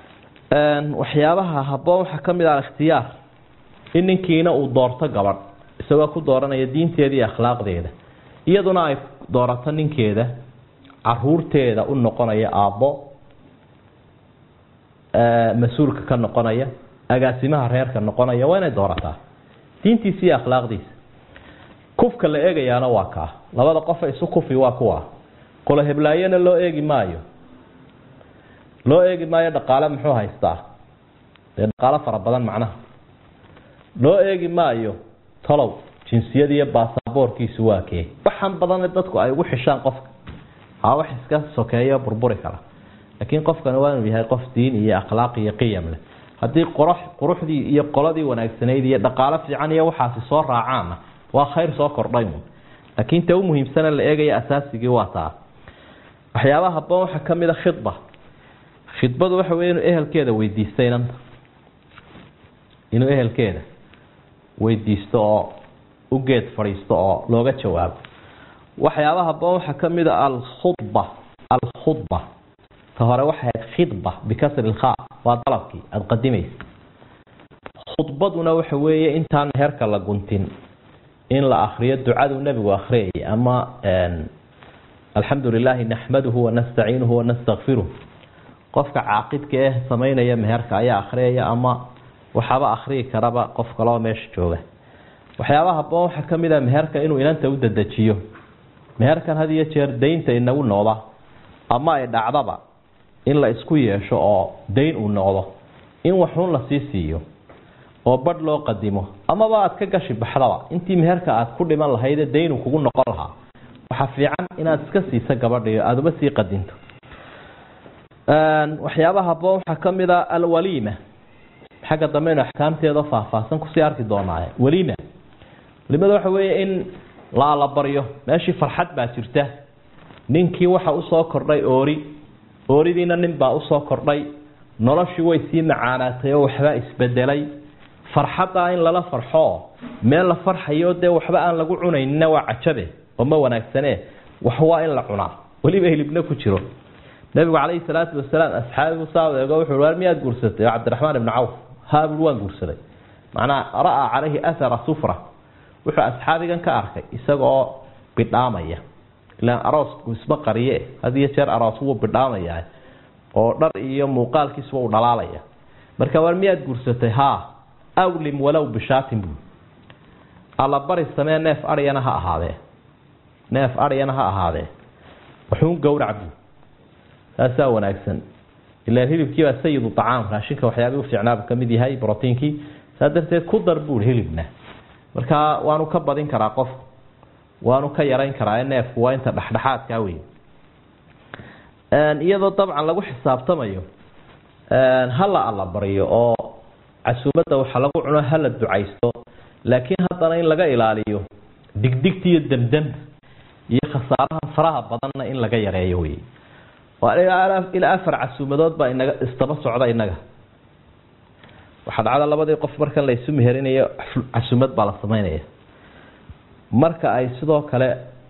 waxyaabaha habboon waxaa ka mid ah ikhtiyaar in ninkiina uu doorto gabadh isagoo ku dooranaya diinteeda iyo akhlaaqdeeda iyaduna ay doorato ninkeeda caruurteeda u noqonaya aabbo mas-uulka ka noqonaya agaasimaha reerka noqonaya waa inay doorataa diintiisa iyo akhlaaqdiisa kufka la eegayaana waa kaa labada qofa isu kufi waa kuwa qolo heblaayana loo eegi maayo loo eegi maayo dhaqaale muxuu haystaa dee dhaqaalo fara badan macnaha loo eegi maayo talow jinsiyad iyo baasaboorkiisu waa kee waxaan badan dadku ay ugu xishaan qofka haa wax iska sokeeyo burburi kara laakiin qofkani waa inuu yahay qof diin iyo akhlaaq iyo qiyam leh haddii qurux quruxdii iyo qoladii wanaagsanayd iyo dhaqaalo fiican iyo waxaasi soo raacaanna waa khayr soo kordhay un laakiin ta u muhiimsana la eegaya asaasigii waa taa waxyaabaha haboon waxaa ka mid a khidba khidbadu waxa wey inuu ehelkeeda weydiisto inanta inuu ehelkeeda weydiisto oo u geed fadhiisto oo looga jawaabo waxyaabaha haboon waxaa ka mid a alkhudba alkhudba ta hore waxay ahayd khidba bikasri lkha waa dalabkii aada qadimaysa khudbaduna waxa weeye intaan heerka la guntin in la akriyo ducadu nebigu akhriyay ama alxamdu lilaahi naxmaduhu wanastaciinuhu wanastakfiruh qofka caaqidka eh samaynaya meherka ayaa akhriyaya ama waxaaba akhriyi karaba qof kaloo meesha jooga waxyaabaha haboon waxaa ka mid a meherka inuu inanta u dedejiyo meherkan had iyo jeer daynta inagu noqda ama ay dhacdaba in la isku yeesho oo dayn uu noqdo in waxuun lasii siiyo oo badh loo qadimo amaba aad ka gashi baxdaba intii meherka aad ku dhiman lahaydee daynu kugu noqon lahaa waxaa fiican inaad iska siiso gabadhiyo aada uma sii qadinto waxyaabaha haboon waxaa ka mid a alwaliima xagga dambeynu axkaamteeda faahfaahsan kusii arki doonaaye waliima walimada waxa weeye in la alabaryo meeshii farxad baa jirta ninkii waxa usoo kordhay oori ooridiina nin baa usoo kordhay noloshii way sii macaanaatay oo waxbaa isbedelay farxaddaa in lala farxo meel la farxayo dee waxba aan lagu cunaynina waa cajabe oo ma wanaagsane wax waa in la cunaa weliba hilibna ku jiro nabigu calayhi salaatu wasalaam asxaabigu saa eego wuxuu war miyaad guursatay cabdiraxmaan ibnu cawf haa bui waan guursaday macnaa ra-a calayhi athara sufra wuxuu asxaabigan ka arkay isagaoo bidhaamaya ilaan aroosku isma qariye had iyo jeer aroos wuu bidhaamaya oo dhar iyo muuqaalkiisba uu dhalaalaya marka war miyaad guursatay haa awlim walow bishaatin buu alla bari samee neef aryana ha ahaadee neef aryana ha ahaadee waxuun gowrac buu taasaa wanaagsan ilaan hilibkii baa sayidu acaam raashinka waxyaabii ufiicnaaba ka mid yahay brotiinkii saa darteed ku dar buui hilibna markaa waanu ka badin karaa qof waanu ka yarayn karaa neefku waa inta dhexdhexaadkaa wey iyadoo dabcan lagu xisaabtamayo hala alla baryo oo casuumadda waxa lagu cuno hala ducaysto laakiin haddana in laga ilaaliyo digdigta iyo demdemta iyo khasaaraha faraha badanna in laga yareeyo wey ilaa afar casuumadood baa inaga istaba socda inaga waxaa dhacda labadii qof markan laysu meherinayo casuumad baa la sameynaya marka ay sidoo kale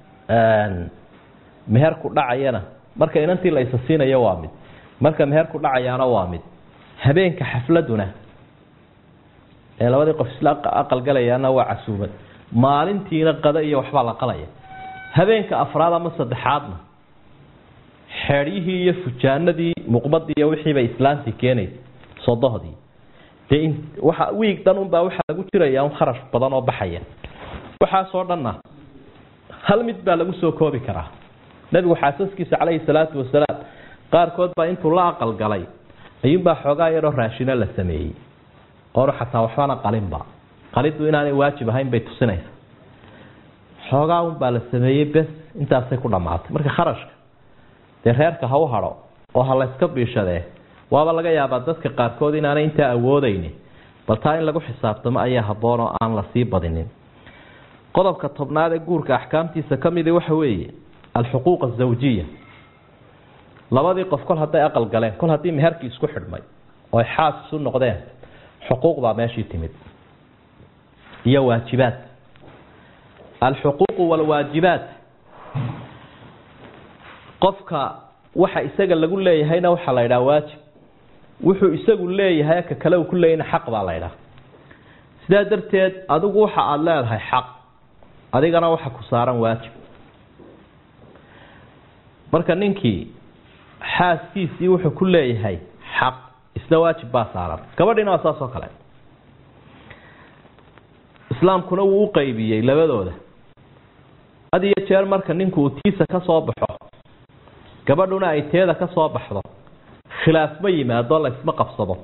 meherku dhacayana marka inantii la isa siinayo waa mid marka meherku dhacayaana waa mid habeenka xafladuna ee labadii qof isla aqalgalayaana waa casuumad maalintiina qada iyo waxbaa la qalaya habeenka afraad ama saddexaadna xeeryihii iyo fujaanadii muqbadii iyo wixiibay islaantii keenaysa sodohdii dee waa wiig dhan unbaa waxaa lagu jiraya un kharash badan oo baxaya waxaasoo dhanna hal mid baa lagu soo koobi karaa nabigu xaasaskiisa calayhi salaatu wasalaam qaarkood baa intuu la aqal galay ayuunbaa xoogaa yaroo raashino la sameeyey oonu xataa waxbana qalinba qalidu inaanay waajib ahayn bay tusinaysa xoogaa unbaa la sameeyey bes intaasay ku dhammaatay marka kharashka dee reerka ha u hadho oo ha layska biishadee waaba laga yaabaa dadka qaarkood inaanay intaa awoodayni bal taa in lagu xisaabtamo ayaa habboon oo aan la sii badinin qodobka tobnaad ee guurka axkaamtiisa ka midi waxa weeye alxuquuq azawjiya labadii qof kol hadday aqal galeen kol haddii meherkii isku xidhmay oo ay xaas isu noqdeen xuquuq baa meeshii timid iyo waajibaad alxuquuqu walwaajibaat qofka waxa isaga lagu leeyahayna waxaa la ydhaha waajib wuxuu isagu leeyahay ka kale uu ku leeyahna xaq baa la ydhaha sidaa darteed adigu waxa aada leedahay xaq adigana waxa ku saaran waajib marka ninkii xaaskiisii wuxuu ku leeyahay xaq isna waajib baa saaran gabadhiina waa saas oo kale islaamkuna wuu u qaybiyey labadooda had iyo jeer marka ninku uu tiisa ka soo baxo gabadhuna ay teeda ka soo baxdo khilaaf ma yimaado laysma qabsado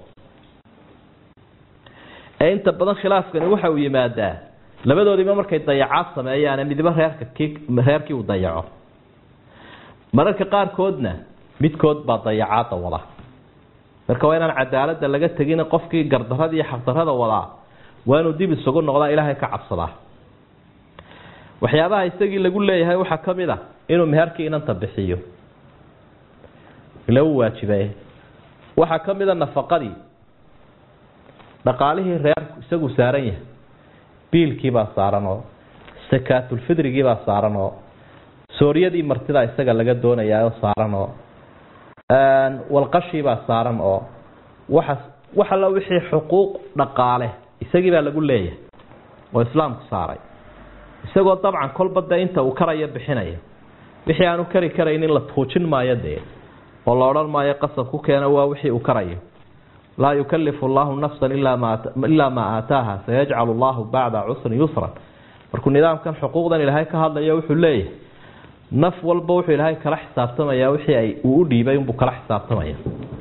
ee inta badan khilaafkani waxa uu yimaadaa labadoodiiba markay dayacaad sameeyaane midiba reerka ki reerkii uu dayaco mararka qaarkoodna midkood baa dayacaadda wada marka waa inaan cadaaladda laga tegin qofkii gardarada iyo xaqdarada wadaa waa inuu dib isugu noqdaa ilaahay ka cabsadaa waxyaabaha isagii lagu leeyahay waxaa ka mid a inuu meherkii inanta bixiyo ila u waajibaye waxaa ka mid a nafaqadii dhaqaalihii reerku isagu saaran yahay biilkiibaa saaran oo sakaatulfidrigiibaa saaran oo sooryadii martida isaga laga doonayaa saaran oo walqashiibaa saaran oo waxa wax alla wixii xuquuq dhaqaale isagii baa lagu leeyahay oo islaamku saaray isagoo dabcan kolba dee inta uu karayo bixinaya wixii aanu kari karaynin la tuujin maayo dee oo la odhan maayo qasab ku keena waa wixii uu karayo laa yukalifu allahu nafsan ilaa maa aataaha sayajcalu allahu bacda cusrin yusran markuu nidaamkan xuquuqdan ilaahay ka hadlayo wuxuu leeyahay naf walba wuxuu ilaahay kala xisaabtamaya wixii ay uu u dhiibay unbuu kala xisaabtamaya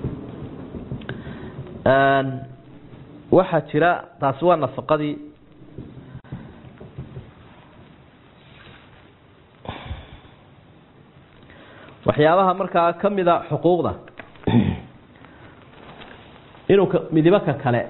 waxaa jira taasi waa nafaqadii waxyaabaha markaa ka mida xuquuqda inuu midibaka kale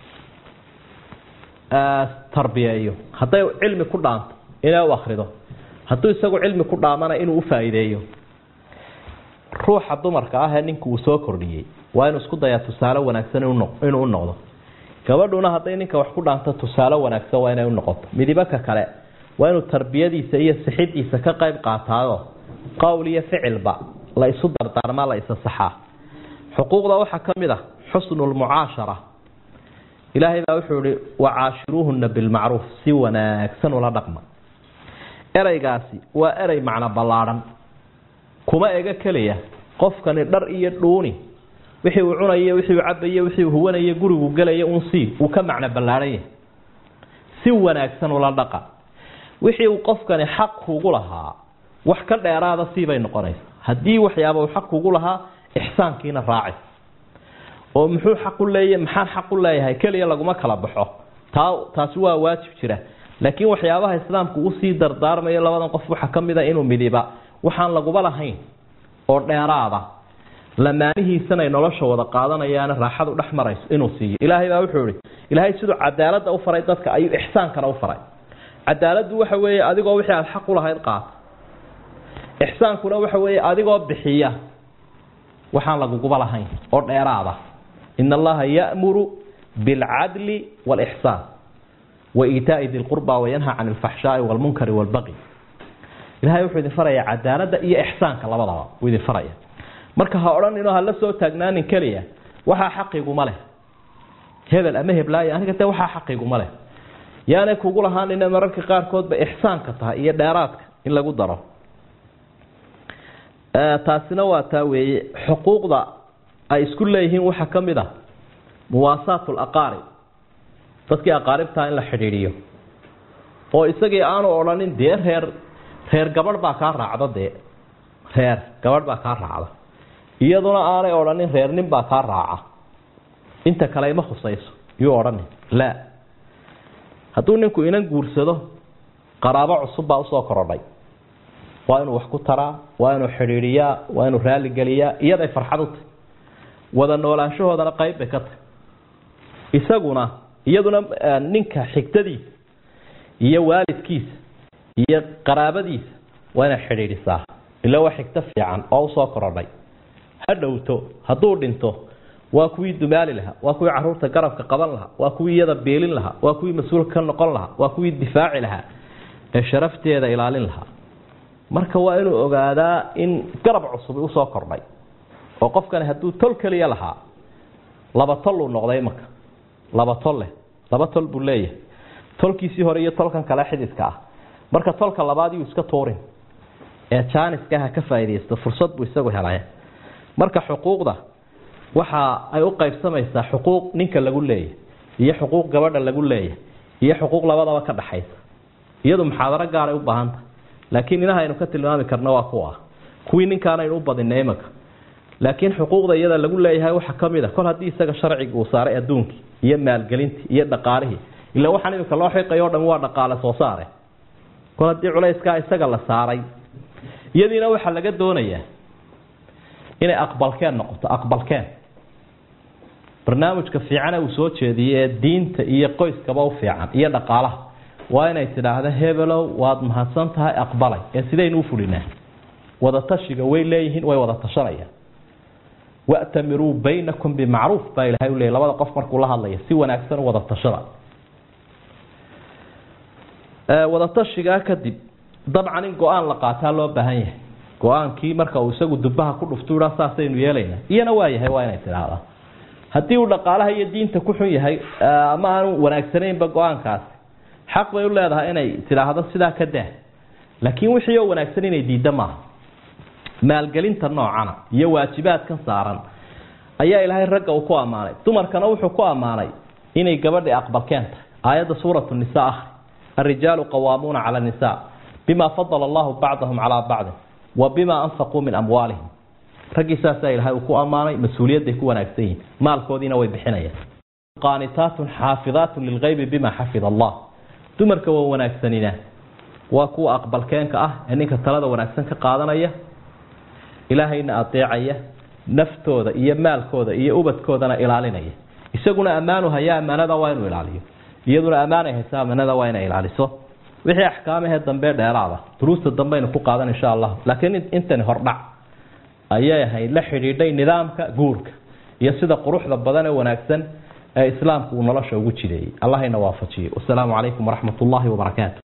tarbiyeeyo hadday cilmi ku dhaanto inay u akrido hadduu isagu cilmi ku dhaamana inuu ufaa'iideeyo ruuxa dumarka ah ee ninku uu soo kordhiyey waa inuu isku dayaa tusaale wanaagsan inuu u noqdo gabadhuna hadday ninka wax ku dhaanto tusaale wanaagsan waa inay u noqoto midibaka kale waa inuu tarbiyadiisa iyo sixidiisa ka qayb qaataado qowl iyo ficilba la isu dardaarmaa la isa saxaa xuquuqda waxaa ka mid ah xusnu lmucaashara ilaahay baa wuxuu ihi wacaashiruuhuna bilmacruuf si wanaagsan ula dhaqma ereygaasi waa erey macno ballaadhan kuma ega keliya qofkani dhar iyo dhuuni wixii uu cunayo wixii uu cabayo wixii uu huwanayo gurigu gelayo un sii uu ka macno ballaadhan yahay si wanaagsan ula dhaqa wixii uu qofkani xaq kugu lahaa wax ka dheeraada siibay noqonaysa haddii waxyaaba uu xaq kugu lahaa ixsaankiina raaci oo muxuu xaq u leeyahay maxaan xaq u leeyahay keliya laguma kala baxo taa taasi waa waajib jira laakiin waxyaabaha islaamku usii dardaarmayo labadan qof waxaa ka mid a inuu midiba waxaan laguba lahayn oo dheeraada lamaanihiisana ay nolosha wada qaadanayaana raaxadu dhex marayso inuu siiyo ilaahay baa wuxuu ihi ilaahay siduu cadaaladda u faray dadka ayuu ixsaankana u faray cadaaladdu waxa weeye adigoo wixii aada xaq u lahayd qaata ixsaankuna waxa weeye adigoo bixiya waxaan laguguba lahayn oo dheeraada ina allaha ya'muru bilcadli waalixsaan wa iitaa'i di lqurba wayanha can alfaxshaai waalmunkari waalbaqi ilahay wuxuu idin farayaa cadaaladda iyo ixsaanka labadaba uu idin faraya marka ha odhaninoo hala soo taagnaanin keliya waxaa xaqiguma leh hebel ama heblaayo aniga dee waxaa xaqiguma leh yaanay kugu lahaanina mararka qaarkoodba ixsaanka tahay iyo dheeraadka in lagu daro taasina waa taa weeye xuquuqda ay isku leeyihiin waxaa ka mid a muwaasaat laqaarib dadkii aqaaribtaa in la xidhiidhiyo oo isagii aanu odhanin dee reer reer gabadh baa kaa raacda dee reer gabadh baa kaa raacda iyaduna aanay odhanin reer nin baa kaa raaca inta kale ima khusayso yuu odhanin laa hadduu ninku inan guursado qaraabo cusub baa usoo korodhay waa inuu wax ku taraa waa inuu xidhiidhiyaa waa inuu raaligeliyaa iyaday farxad u tahy wada noolaanshahoodana qayb bay ka tahy isaguna iyaduna ninka xigtadiisa iyo waalidkiisa iyo qaraabadiisa waa inay xidhiidhisaa ila waa xigto fiican oo usoo korodhay ha dhowto hadduu dhinto waa kuwii dumaali lahaa waa kuwii caruurta garabka qaban lahaa waa kuwii iyada beelin lahaa waa kuwii mas-uulka ka noqon lahaa waa kuwii difaaci lahaa ee sharafteeda ilaalin lahaa marka waa inuu ogaadaa in garab cusub usoo kordhay oo qofkani hadduu tol keliya lahaa laba tol uu noqday marka laba tol leh laba tol buu leeyahay tolkiisii hore iyo tolkan kale xididka ah marka tolka labaad yuu iska tuurin ee jaaniska ha ka faaidaysto fursad buu isagu helay marka xuquuqda waxa ay u qaybsamaysaa xuquuq ninka lagu leeyahy iyo xuquuq gabadha lagu leeyahy iyo xuquuq labadaba ka dhaxaysa iyadu muxaadaro gaaray u baahanta laakiin inaha aynu ka tilmaami karno waa kuwa kuwii ninkaanaynu u badinay imanka laakiin xuquuqda iyada lagu leeyahay waxa kamid a kol haddii isaga sharciga uu saaray adduunkii iyo maalgelintii iyo dhaqaalihii ila waxaan iminka loo xiqayo o dhan waa dhaqaale soo saare kol haddii culayskaa isaga la saaray iyadiina waxaa laga doonayaa inay aqbalkeen noqoto aqbalkeen barnaamijka fiicane uu soo jeediyey ee diinta iyo qoyskaba u fiican iyo dhaqaalaha waa inay tidhaahda hebelow waad mahadsan tahay aqbalay ee sidaynu u fulinaa wadatashiga way leeyihiin way wada tashanayaan wa'tamiruu baynakum bimacruuf baa ilahay u leeyay labada qof markuu la hadlaya si wanaagsan u wada tashada wadatashigaa kadib dabcan in go-aan la qaataa loo baahan yahay go-aankii marka uu isagu dubaha ku dhuftu ha saasaynu yeelaynaa iyana waa yahay waa inay tidhaahdaa haddii uu dhaqaalaha iyo diinta ku xun yahay ama aanu wanaagsanaynba go-aankaasi xaq bay u leedahay inay tidhaahdo sidaa ka daa laakiin wixii oo wanaagsan inay diidda maaha maalgelinta noocana iyo waajibaadkan saaran ayaa ilaahay ragga uu ku ammaanay dumarkana wuxuu ku ammaanay inay gabadhii aqbalkeen tahay aayadda suuratu nisa ah الرجال قوامون على النساء بما فضل الله بعضهم على بعض وبما أنفقوا من أموالهم ragii saasaa ilahay uu ku ammaanay mas-uuliyadday ku wanaagsan yihin maalkoodiina way bixinayaan qaanitaatun xaafidaatun lilgaybi bima xafida allah dumarka waa wanaagsanina waa kuwa aqbalkeenka ah ee ninka talada wanaagsan ka qaadanaya ilaahayna adeecaya naftooda iyo maalkooda iyo ubadkoodana ilaalinaya isaguna ammaanu haya ammaanada waa inuu ilaaliyo iyaduna ammaanay haysa ammaanada waa inay ilaaliso wixii axkaamahee dambe dheeraada duruusta dambeaynu ku qaadan insha allah laakiin intani hordhac ayay ahayd la xidhiidhay nidaamka guurka iyo sida quruxda badan ee wanaagsan ee islaamku uu nolosha ugu jireeyey allahayna waafajiye wasalaamu calaykum waraxmat ullaahi wabarakaatu